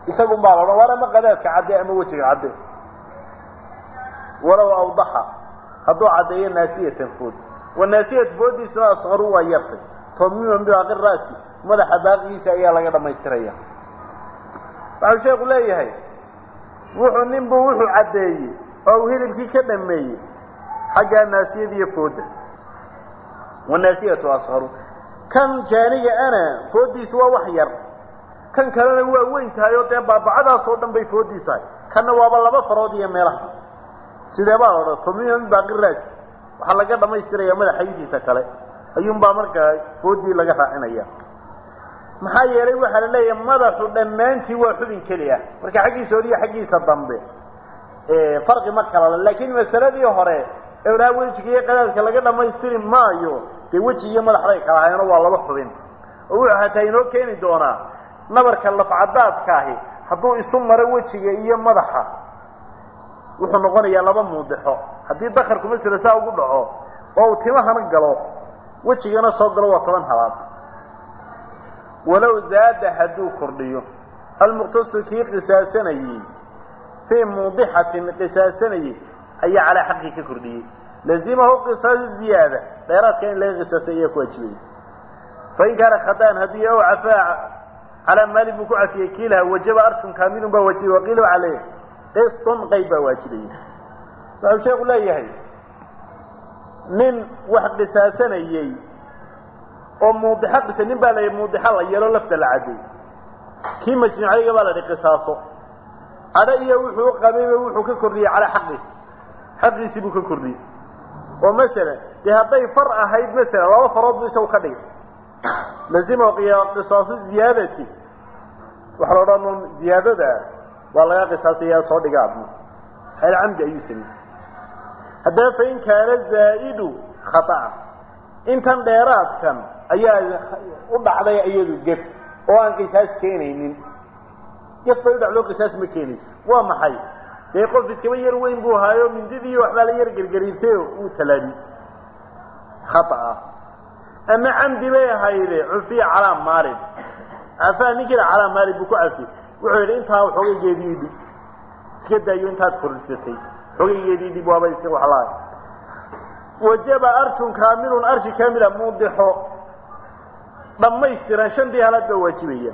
isagun baa la odhan waar ama qadaadka cadde ama wejiga cadde walow awdaxa hadduu caddeeyo naasiyatan food wa naasiyat foodiisuna asqaru waa yartay tamiman bibaaqi ra'si madaxa baaqigiisa ayaa laga dhammaystiraya waxau sheeku leeyahay wuxuu ninbuu wuxuu caddeeyey oo uu hilibkii ka dhameeyey xaggaa naasiyada iyo fooda wanaasiyatu asqaru kan jaaniga ana foodiisu waa wax yar kan kalena waa weyn tahay oo dee baabacadaasoo dhan bay foodiis tahay kanna waaba laba farood iyo meelaha sidee baa la odhan tumiman baaqi raas waxaa laga dhammaystiraya madaxaydiisa kale ayuunbaa markaa foodii laga raacinaya maxaa yeelay waxaa la leeyahay madaxu dhammaantii waa xubin keli ah marka xaggiisa hore iyo xaggiisa dambe farqi ma kala le laakiin masaladii hore ewlaa wejiga iyo qadaadka laga dhammaystiri maayo dee weji iyo madaxday kala hayano waa laba xubin oo wuxuu hataa inoo keeni doonaa nabarka lafcadaadka ahi hadduu isu maro wejiga iyo madaxa wuxuu noqonayaa laba muudixo haddii dakarku masala saa ugu dhaco oo uu timahana galo wejigana soo galo waa toban habaad walow zaada hadduu kordhiyo almuqtasu kii qisaasanayey fii muudixatin qisaasanayey ayaa calaa xaqii ka kordhiyey lazimahu qisaasu ziyaada dheeraadka in laga qisaasay ayaa ku waajibaya fain kaana khadaan haddii ow cafaa calaa maali buu ku cafiyey kiilaha wajaba arshun kaamilun baa waajibay waqiila waxaa leeyahay qistun qayb baa waajibaya waxuu sheeku leeyahay nin wax qisaasanayey oo muudixo qisa nin baa la yidhi muudixo la yeelo lafta la cadday kii majnuucayga baa la yidhi qisaaso cadho iyo wuxuu qabayba wuxuu ka kordhiyey calaa xaqi xaqiisii buu ka kordhiyey oo masalan dee hadday far ahayd masalan laba farood buu isagu ka dhigay lazima qisaasu ziyaadati waxa la odhan ziyaadada waa laga qisaasaya soo dhiga adna xeel camdi ayuu sameeyey haddaba fain kaana zaa'idu khata'a intan dheeraadkan ayaa u dhacday iyadu gef oo aan qisaas keenaynin gef bay u dhacdo qisaas ma keenayso waa maxay dee qof iskaba yar weyn buu ahaayo mindidii waxbaa la yar gergariirtay uu talaabi khata'a ama camdi bay ahayde cufiya calaa maalin cafaa ninkiina calaa maalin buu ku cafiyey wuxuu yidhi intaa xoogaygeedii dhib iska daayo intaad kordhisatay xoogaygeedii dhib waaba iska waxlaahay wajaba arshun kaamilun arshi kaamila muudixo dhammaystiran shantii halaad baa waajibaya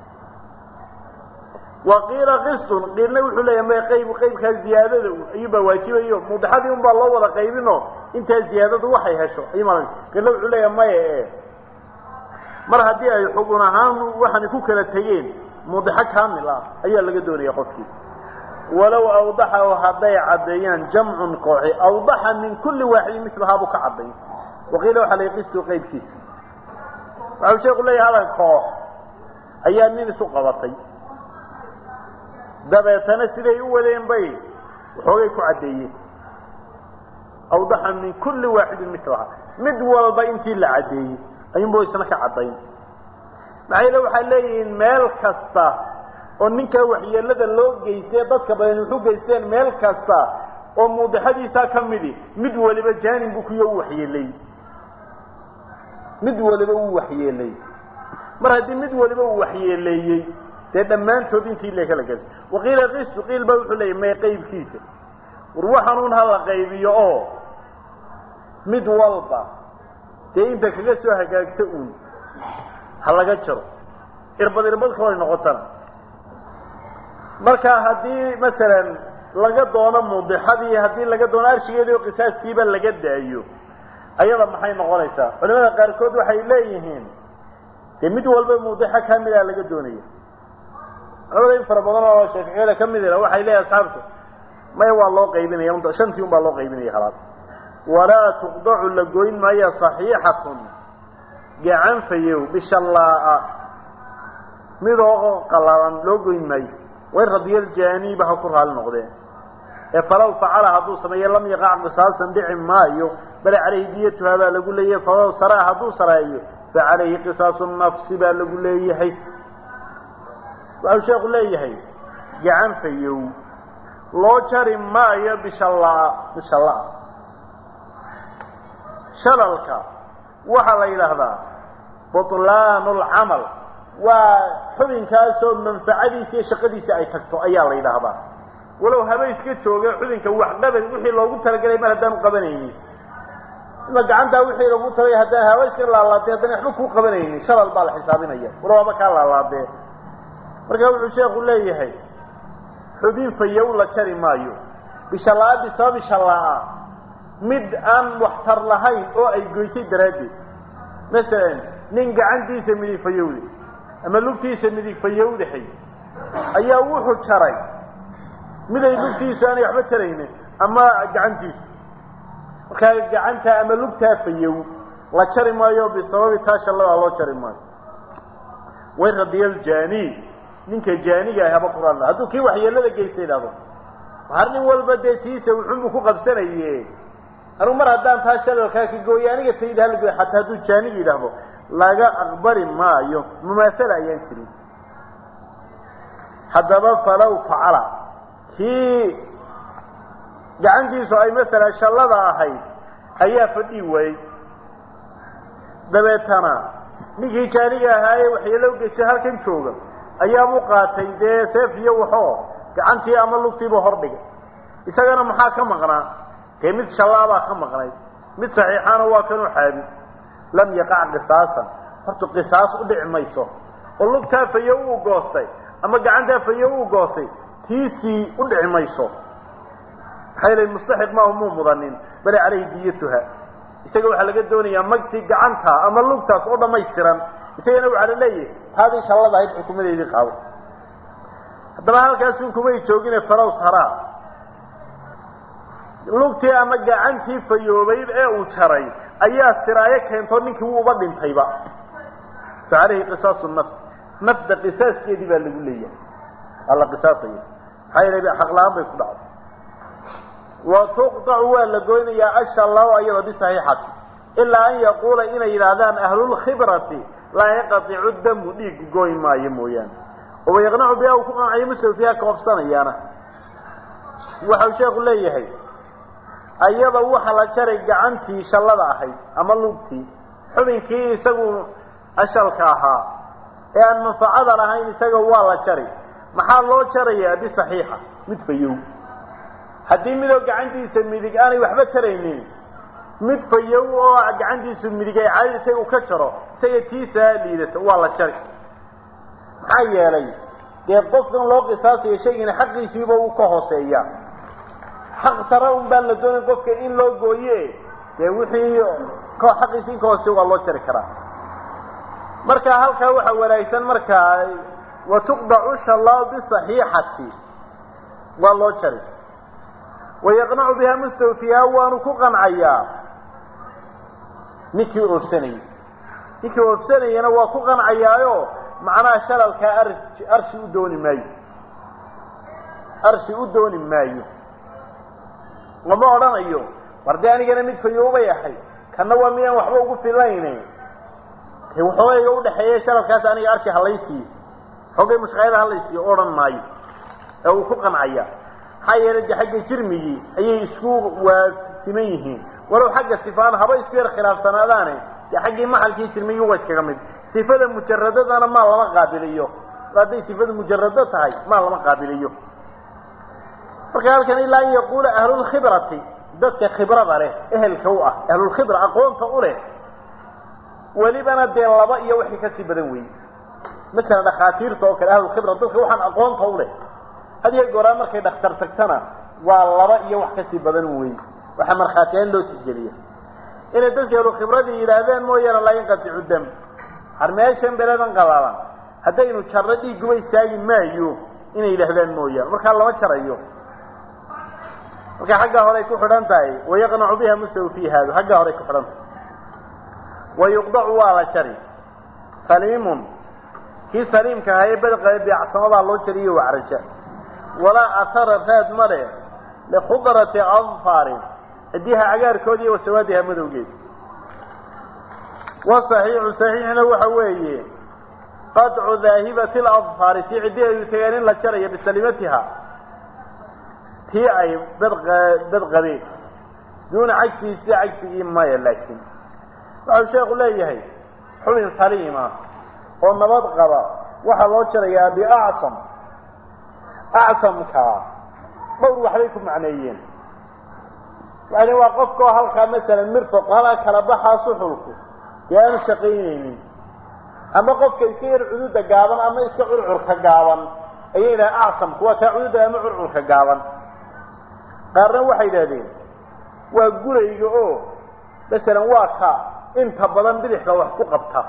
wa qiila qistun qiilna wuxuu leeyahay may qayb qaybkaa ziyaadada ayuubaa waajibayo muudixadii unbaa loo wada qaybinoo intaa ziyaadadu waxay hesho ayuumal qiilna wuxuu leeyahay maya e mar haddii ay xugun ahaan waxaana ku kala tegeen muudixo kaamil ah ayaa laga doonaya qofkii walow awdaxahu hadday caddeeyaan jamcun kooxi awdaxa min kulli waaxidin milahaa buu ka cadday waqiila waxaa la qistu qaybkiisa waxau sheeku leeyahay hadan koox ayaa nin isu qabatay dabeetana siday u wadeen bay waxoogay ku caddeeyeen awdaxa min kulli waaxidin milahaa mid walba intii la caddeeyey ayuunba isna ka caddayn maxayla waxay leeyihiin meel kasta oo ninkaa waxyeelada loo geystay dadka badan wuxu geysteen meel kasta oo muudixadiisaa ka midi mid waliba jaanin buu kuyo u waxyeelay mid waliba uu waxyeelay mar haddii mid waliba uu waxyeeleeyey dee dhammaantood intii le kala gelsay waqiila qistu qiil baa wuxuu leeyay may qaybkiisa war waxanuun ha la qaybiyo oo mid walba dee inta kaga soo hagaagta uun ha laga jaro irbad irbad kaloo ay noqotana marka haddii masalan laga doono muudixadii haddii laga doono arshigeedii oo qisaastiiba laga daayo ayada maxay noqonaysaa culimada qaarkood waxay leeyihiin dee mid walba muudixo kamida laga doonaya culamada in fara badan oo shaaficiyada ka midina waxay leeyihin asxaabtu maya waa loo qaybinaya un shantii un baa loo qaybinaya halaad walaa tuqdacu la goyn maayo saxiixatun gacan fayow bishallaa'a midoo qalalan loo goyn maayo wain radiyaljaaniiba ha ku raali noqdeen ee falow facala hadduu sameeyo lam yaqac qisaasan dhici maayo bale calayhi diyatuha baa lagu leeyahay falow saraa hadduu sareeyo fa calayhi qisaasu nafsi baa lagu leeyahay waxau sheeku leeyahay gacan fayow loo jari maayo bishallaa bishallaa shalalka waxaa la yidhaahdaa butlaanu lcamal waa xubinkaasoo manfacadiisa iyo shaqadiisa ay tagto ayaa la yidhaahdaa walow haba iska jooga xubinka waxqabad wixii loogu talagelay mar haddaanu qabanaynin ima gacantaa wixii loogu talagay haddaan haba iska laalaadee haddana waxba kuu qabanaynin shalal baa la xisaabinaya walow haba kaa laalaadee marka wuxuu sheekhu leeyahay xubin fayow la jari maayo bishalaa bisababi shalaa mid aan waxtar lahayn oo ay goysay daraaddeed masalan nin gacantiisa midig fayowde ama lugtiisa midig fayowdahay ayaa wuxuu jaray miday lugtiisu aanay waxba taraynin ama gacantiisu markaa gacanta ama lugtaa fayow la jari maayo bisababi taa shalladaa loo jari maayo way radiyaljaani ninka jaaniga ah haba quraan hadduu kii waxyeelada geysta idhahdo har nin walba dee tiisa wuxuunbu ku qabsanaye anugu mar haddaan taa shalalkaa ka gooyo aniga tayda halgoy xataa hadduu jaaniga yidhaahdo laga aqbali maayo mumaasala ayaan jirin haddaba falow facala kii gacantiisu ay masalan shallada ahayd ayaa fadhii waayey dabeetana ninkii jaaniga ahaayee waxyeelo geystay halkan jooga ayaabuu qaatay dee seef iyo waxoo gacantii ama lugtiibuu hordhigay isagana maxaa ka maqnaa dee mid shallaabaa ka maqnay mid saxiixaana waa kanuu xaabi lam yaqac qisaasan horta qisaas u dhici mayso oo lugtaa fayo uu goostay ama gacantaa fayo uu goostay tiisii u dhici mayso maxaa yeelay mustaxiq maahu muu mudanin bale calayhi diyatuha isaga waxaa laga doonayaa magtii gacanta ama lugtaas oo dhammaystiran isagana waxaa la leeyahay taadii shallada ahayd xukumadeedii qaado haddaba halkaasun kumay joogine falows haraa lugtii ama gacantii fayoobayd ee uu jaray ayaa siraayo keento ninkii wuu uba dhintayba fa calayhi qisaasu nafs nafda qisaaskeedii baa lagu leeyahay waa la qisaasaya maxaa yeelay xaqla-aan bay ku dhacday wa tuqطacu waa la goynayaa ashallahu ayada bisaxiixati ilaa an yaquula inay yidhaahdaan ahlulkhibrati laa yanqaticu damu dhiigu gooy maayo mooyaane oo wayaqnacu biha uu ku qancayo muslim fiiha koobsanayaana waxau sheekhu leeyahay ayada waxa la jaray gacantii shallada ahayd ama lugtii xubinkii isagu ashalka ahaa ee aan manfacada lahayn isaga waa la jari maxaa loo jarayaa bisaxiixa mid fayow haddii midoo gacantiisa midig aanay waxba taraynin mid fayow oo gacantiisu midig ay caadisay uu ka jaro isaga tiisaa liidato waa la jari maxaa yeelay dee qofkan loo qisaasayo shaygina xaqiisiiba uu ka hooseeya xaq sare un baan la doonayn qofka in loo gooye dee wixii xaqiisi in ka hooseeya waa loo jari karaa marka halkaa waxaa wanaagsan markaa wa tuqdacu shallahu bisaxiixati waa loo jari wayaqnacu biha mustawfiha waanu ku qancayaa ninkii oofsanayay ninkii oofsanayana waa ku qancayaayo macnaha shalalkaa ar arshi u dooni maayo arshi u dooni maayo lama odhanayo war dee anigana mid fayoobay ahay kanna waa midaan waxba ugu filayne de waxoogayga udhaxeeye shalalkaas aniga arshi halaysiiyo xoogay mushqayada halaysiiyo odhan maayo ee uu ku qancaya maxaa yeelay de xagga jirmigii ayay isku waasiman yihiin walow xagga sifaan haba isku yar khilaafsanaadaane dee xaggii maxalkii jirmigii waa iskaga mid sifada mujaradadana maa lama qaabiliyo hadday sifadu mujarado tahay maa lama qaabiliyo marka halkan ilaa an yaquula ahlulkhibrati dadka khibrada leh ehelka u ah ahlulkhibra aqoonta u leh welibana dee laba iyo wixii kasii badan weeye masalan dhakhaatiirta oo kale ahlulkhibra dadka waxaan aqoonta u leh hadiyo goraa markay dhakhtar tagtana waa laba iyo wax kasii badan weeye waxaa markhaatiyaal loo tixgeliya inay dadka ahlulkhibradii yidhaahdeen mooyaane laa yanqaticu dam har meeshan beledan qalalan haddaynu jarro dhiiguba istaagi maayo inay yidhaahdaan mooyaane markaa lama jarayo marka xaggaa horey ku xidhan tahay wayaqnacu biha mustawfiihaadu xaggaa horey ku xidhan tahay wayuqdacu waa la jari saliimun kii saliimka ahaa ee badqae beecsamadaa loo jariyo wacraja walaa atara raad male likhudrati adfaarin cidiha cagaarkoodi iyo wasawaadiha madowgeed wasaxiixu saxiixna waxa weeye qadcu daahibati ladfaari tii ciddiheedu tageen in la jarayo bisalimatiha tii ay bad qabeen duuna cagsihi sida cagsigii maya laakiin waxau sheekhu leeyahay xubin saliima oo nabad qaba waxaa loo jarayaa biacsam acsamka dhowr waxbay ku macneeyeen yani waa qofkao halkaa masalan mirfaq halkaa kala baxaa suxulku dee aanu shaqaynaynin ama qofka iska yar cududa gaaban ama iska curcurka gaaban ayay yidhaha acsamku waa kaa cududa ama curcurka gaaban qaarna waxay yidhahdeen waa gurayga oo masalan waa ka inta badan bidixda wax ku qabta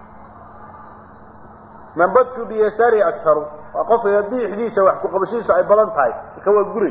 man badshu biyasaari aktaru waa qofka bidixdiisa wax ku qabashiisu ay badan tahay marka waa guray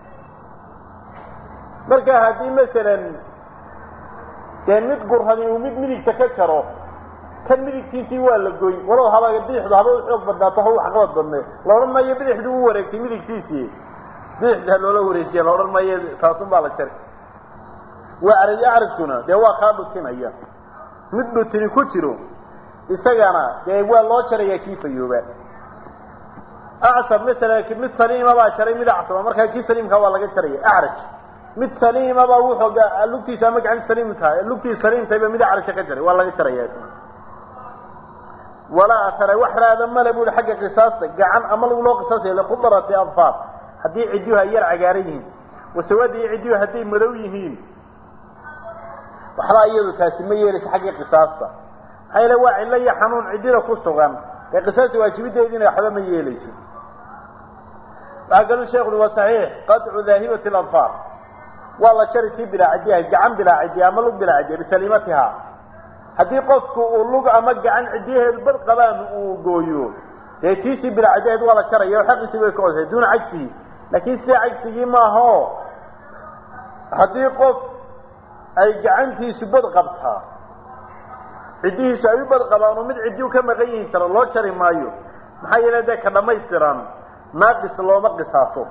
marka haddii masalan dee mid gurhani uu mid midigta ka jaro kan midigtiisii waa la goyn walow haba bidixdu haba u xoog badnaato ha u waxqabad badnee la odhan maayo bidixdu u wareegtay midigtiisii bidixda loola wareejiya la odhan maayo taasun baa la jari waa araj acrajkuna dee waa kaa dhutinaya mid dhutini ku jiro isagana dee waa loo jaraya kii fayooba acsab masalan mid saliima baa jaray mid acsaba markaa kii saliimkaa waa laga jaraya acraj mid saliima baa wuxuu lugtiisa ama gacantu saliim tahay lugtiisu saliimtayba mid acraja ka jaray waa laga jaraya isna walaa atara wax raada male bui xagga qisaasta gacan ama lagu loo qisaasaya likudarati adfaar haddii cidyuhu ay yar cagaaran yihiin wasawaadii cidyuhu hadday madow yihiin waxbaa iyadu taasi ma yeelaysa xagga qisaasta maxaa yeele waa cillo iyo xanuun ciddida ku sugan ee qisaasta waajibideediina waxba ma yeelayso waxaa kaluu sheekhu waa saxiix qadcu daahibati aladfaar waa la jari tii bilaa ciddiyahay gacan bilaa ciddiya ama lug bilaa ciddiya bisaliimatiha haddii qofku uu lug ama gacan ciddiyaheedu bad qabaan uu gooyo dee tiisii bilaa ciddiyaheed waa la jaraya oo xaqiisii bay ka odasay duuna cagsihi laakiin sida cagsigii maaho haddii qof ay gacantiisu bad qabtaa ciddihiisu ay u bad qabaan oo mid ciddiu ka maqan yihin jaro loo jari maayo maxaa yeele dee ka dhammaystiran naaqis looma qisaaso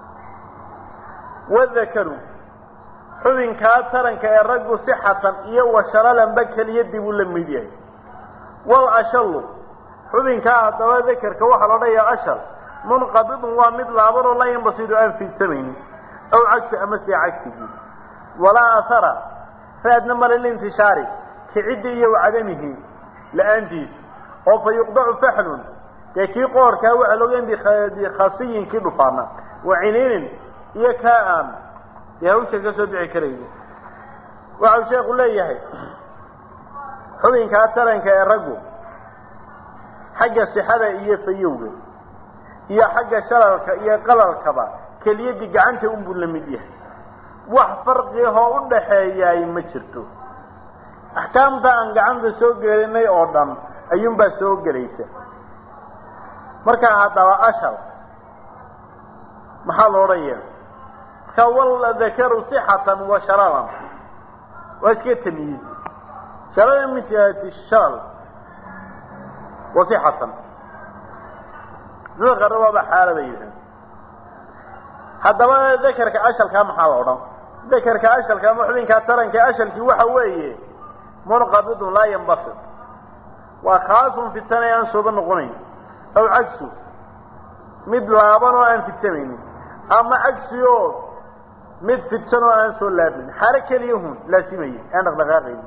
wadakaru xubinkaa taranka ee raggu sixatan iyo washalalanba keliya dib uu la mid yahay wal ashallu xubinkaa haddaba dakerka waxaa la odhanayaa ashal munqabidun waa mid laabanoo la yanbasidu aan fiidsamaynin aw cagsi ama see cagsigii walaa ahara raadna male lintishaari kiciddi iyo wacadamihi la-aantiisa oo fa yuqdacu faxlun dee kii qoorkaa waxaa loogeyn bikhasiyin kii dhufaana wa ciniinin iyo kaa aan dee hawsha ka soo bixi karaysa waxau sheekhu leeyahay xubinkaa taranka ee raggu xagga sixada iyo fayowga iyo xagga shalalka iyo qalalkaba keliyadii gacanta unbuu la mid yahay wax farqihoo u dhaxeeyaay ma jirto axkaamta aan gacanta soo gelinay oo dhan ayuunbaa soo gelaysa markaa haddaba ashal maxaa lo odhanaya markaa wal dakaru sixatan wa shalalan waa iska tamyiiz shalalan min jihati shalal wa sixatan qaar waaba xaala bay yidhahan haddaba dakarka ashalkaa maxaa la odhan dakarka ashalka ama xubinkaa taranka ashalkii waxa weeye munqabidun laa yanbasit waa kaasun fidsanay aan sooba noqonayn aw cagsu mid laaban oo aan fidsamaynin ama cagsi oo mid fidsan oo aan soo laabin xaalo keliyahun laasimaya aan dhaqdhaqaaqaynin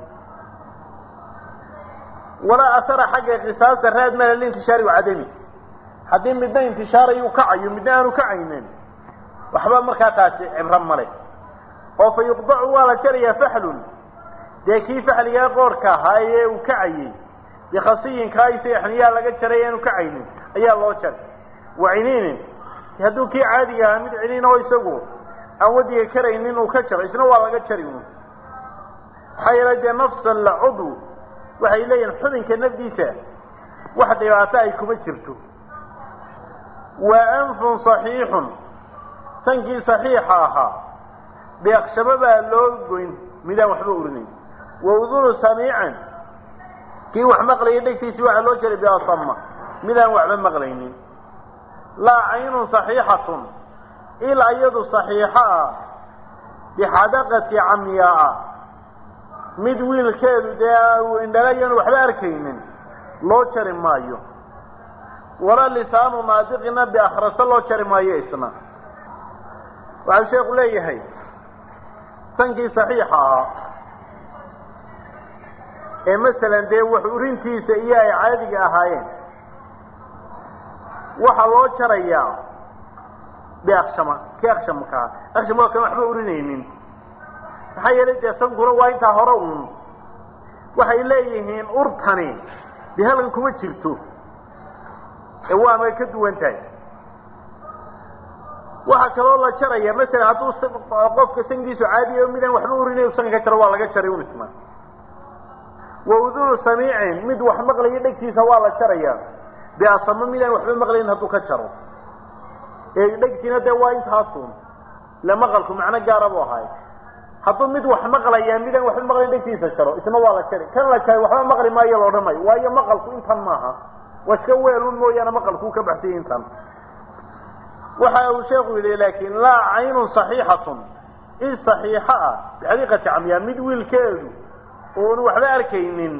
walaa asara xagga qisaasta raad mala lintishaari wacadami haddii midna intishaarayu kacayo midna aanu kacaynin waxba markaa taasi cibro male oo fa yuqdacu waa la jarayaa faxlun dee kii faxligaa qoorhka ahaa ee uu kacayey bikhasiyinkaa isaga xniyaha laga jaray aanu kacaynin ayaa loo jaray wa ciniinin hadduu kii caadiga ahaa mid ciniin oo isagu aan wadiga karaynin uu ka jaro isna waa laga jari un maxaa yeelay dee nafsan la cudw waxay leeyihin xubinka nafdiisa wax dhibaato ay kuma jirto wa anfun saxiixun sankii saxiixa ahaa beekshabo baa loo goyn midaan waxba urinayn wa udunu samiican kii wax maqlaya dhegtiisii waxaa loo jaray biasama midaan waxba maqlaynin laa caynun saxiixatun ilaa iyadu saxiixo ah bixadaqati camyaaa mid wiilkeedu dee uu indhalayan waxba arkaynin loo jari maayo walaa lisaanu naadiqina biakhraso loo jari maayo isna waxau sheekhu leeyahay sankii saxiixa ahaa ee masalan dee wax urintiisa iyo ay caadiga ahaayeen waxaa loo jarayaa biakshama kii akshamkaa aksham waa kan waxba urinaynin maxaa yeelay dee sankuna waa intaa hore uun waxay leeyihiin urtani dee halkan kuma jirto ee waamay ka duwan tahay waxaa kaloo la jaraya masalan hadduu qofka sankiisu caadiya o midaan waxba urinayo sanka ka jaro waa laga jaray un isna wa udunu samiicin mid wax maqlaya dhegtiisa waa la jaraya biasamo midaan waxba maqlayn hadduu ka jaro ee dhegtiina dee waa intaasun ile maqalku macno gaara bu ahay hadduu mid wax maqlaya midaan waxba maqlayn dhegtiisa jaro isna waa la jari kan la jaray waxba maqli maayo la odhanayo waayo maqalku intan maaha waa iska weelun mooyaane maqalkuu ka baxsanya intan waxa uu sheekhu yidhi laakin laa caynun صaxiixatun in صaxiixo ah bixaqiiqati camyaa mid wiilkeedu oonu waxba arkaynin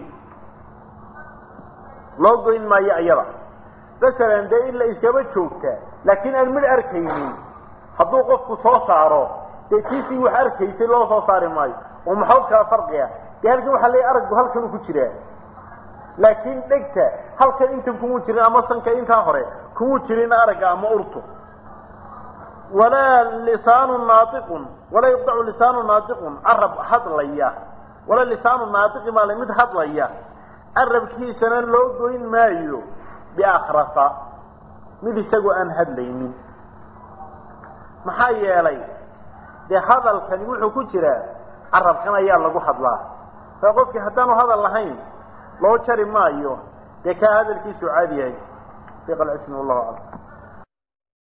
loo goyn maayo iyada masalan dee in la iskaba joogtaa laakiin aan midh arkaynin hadduu qofku soo saaro dee tiisii wax arkaysay loo soo saari maayo oo maxood kala farqiga dee halkan waxaa leeyahy araggu halkanuu ku jiraa laakiin dhegta halkan intan kumuu jirin ama sanka intaa hore kumuu jirin aragga ama urtu walaa lisaanu naaiqun walaa yuqdacu lisaanu naaiqun carab hadlaya walaa lisaanu naaiqi maale mid hadlaya carabkiisana loo goyn maayo biakrasa mid isagoo aan hadlaynin maxaa yeelay dee hadalkani wuxuu ku jiraa carabkan ayaa lagu hadlaa saa qofkii haddaanu hadal lahayn loo jari maayo dee kaa hadalkiisu caadi yahay sheekh alcismi wallahu aclam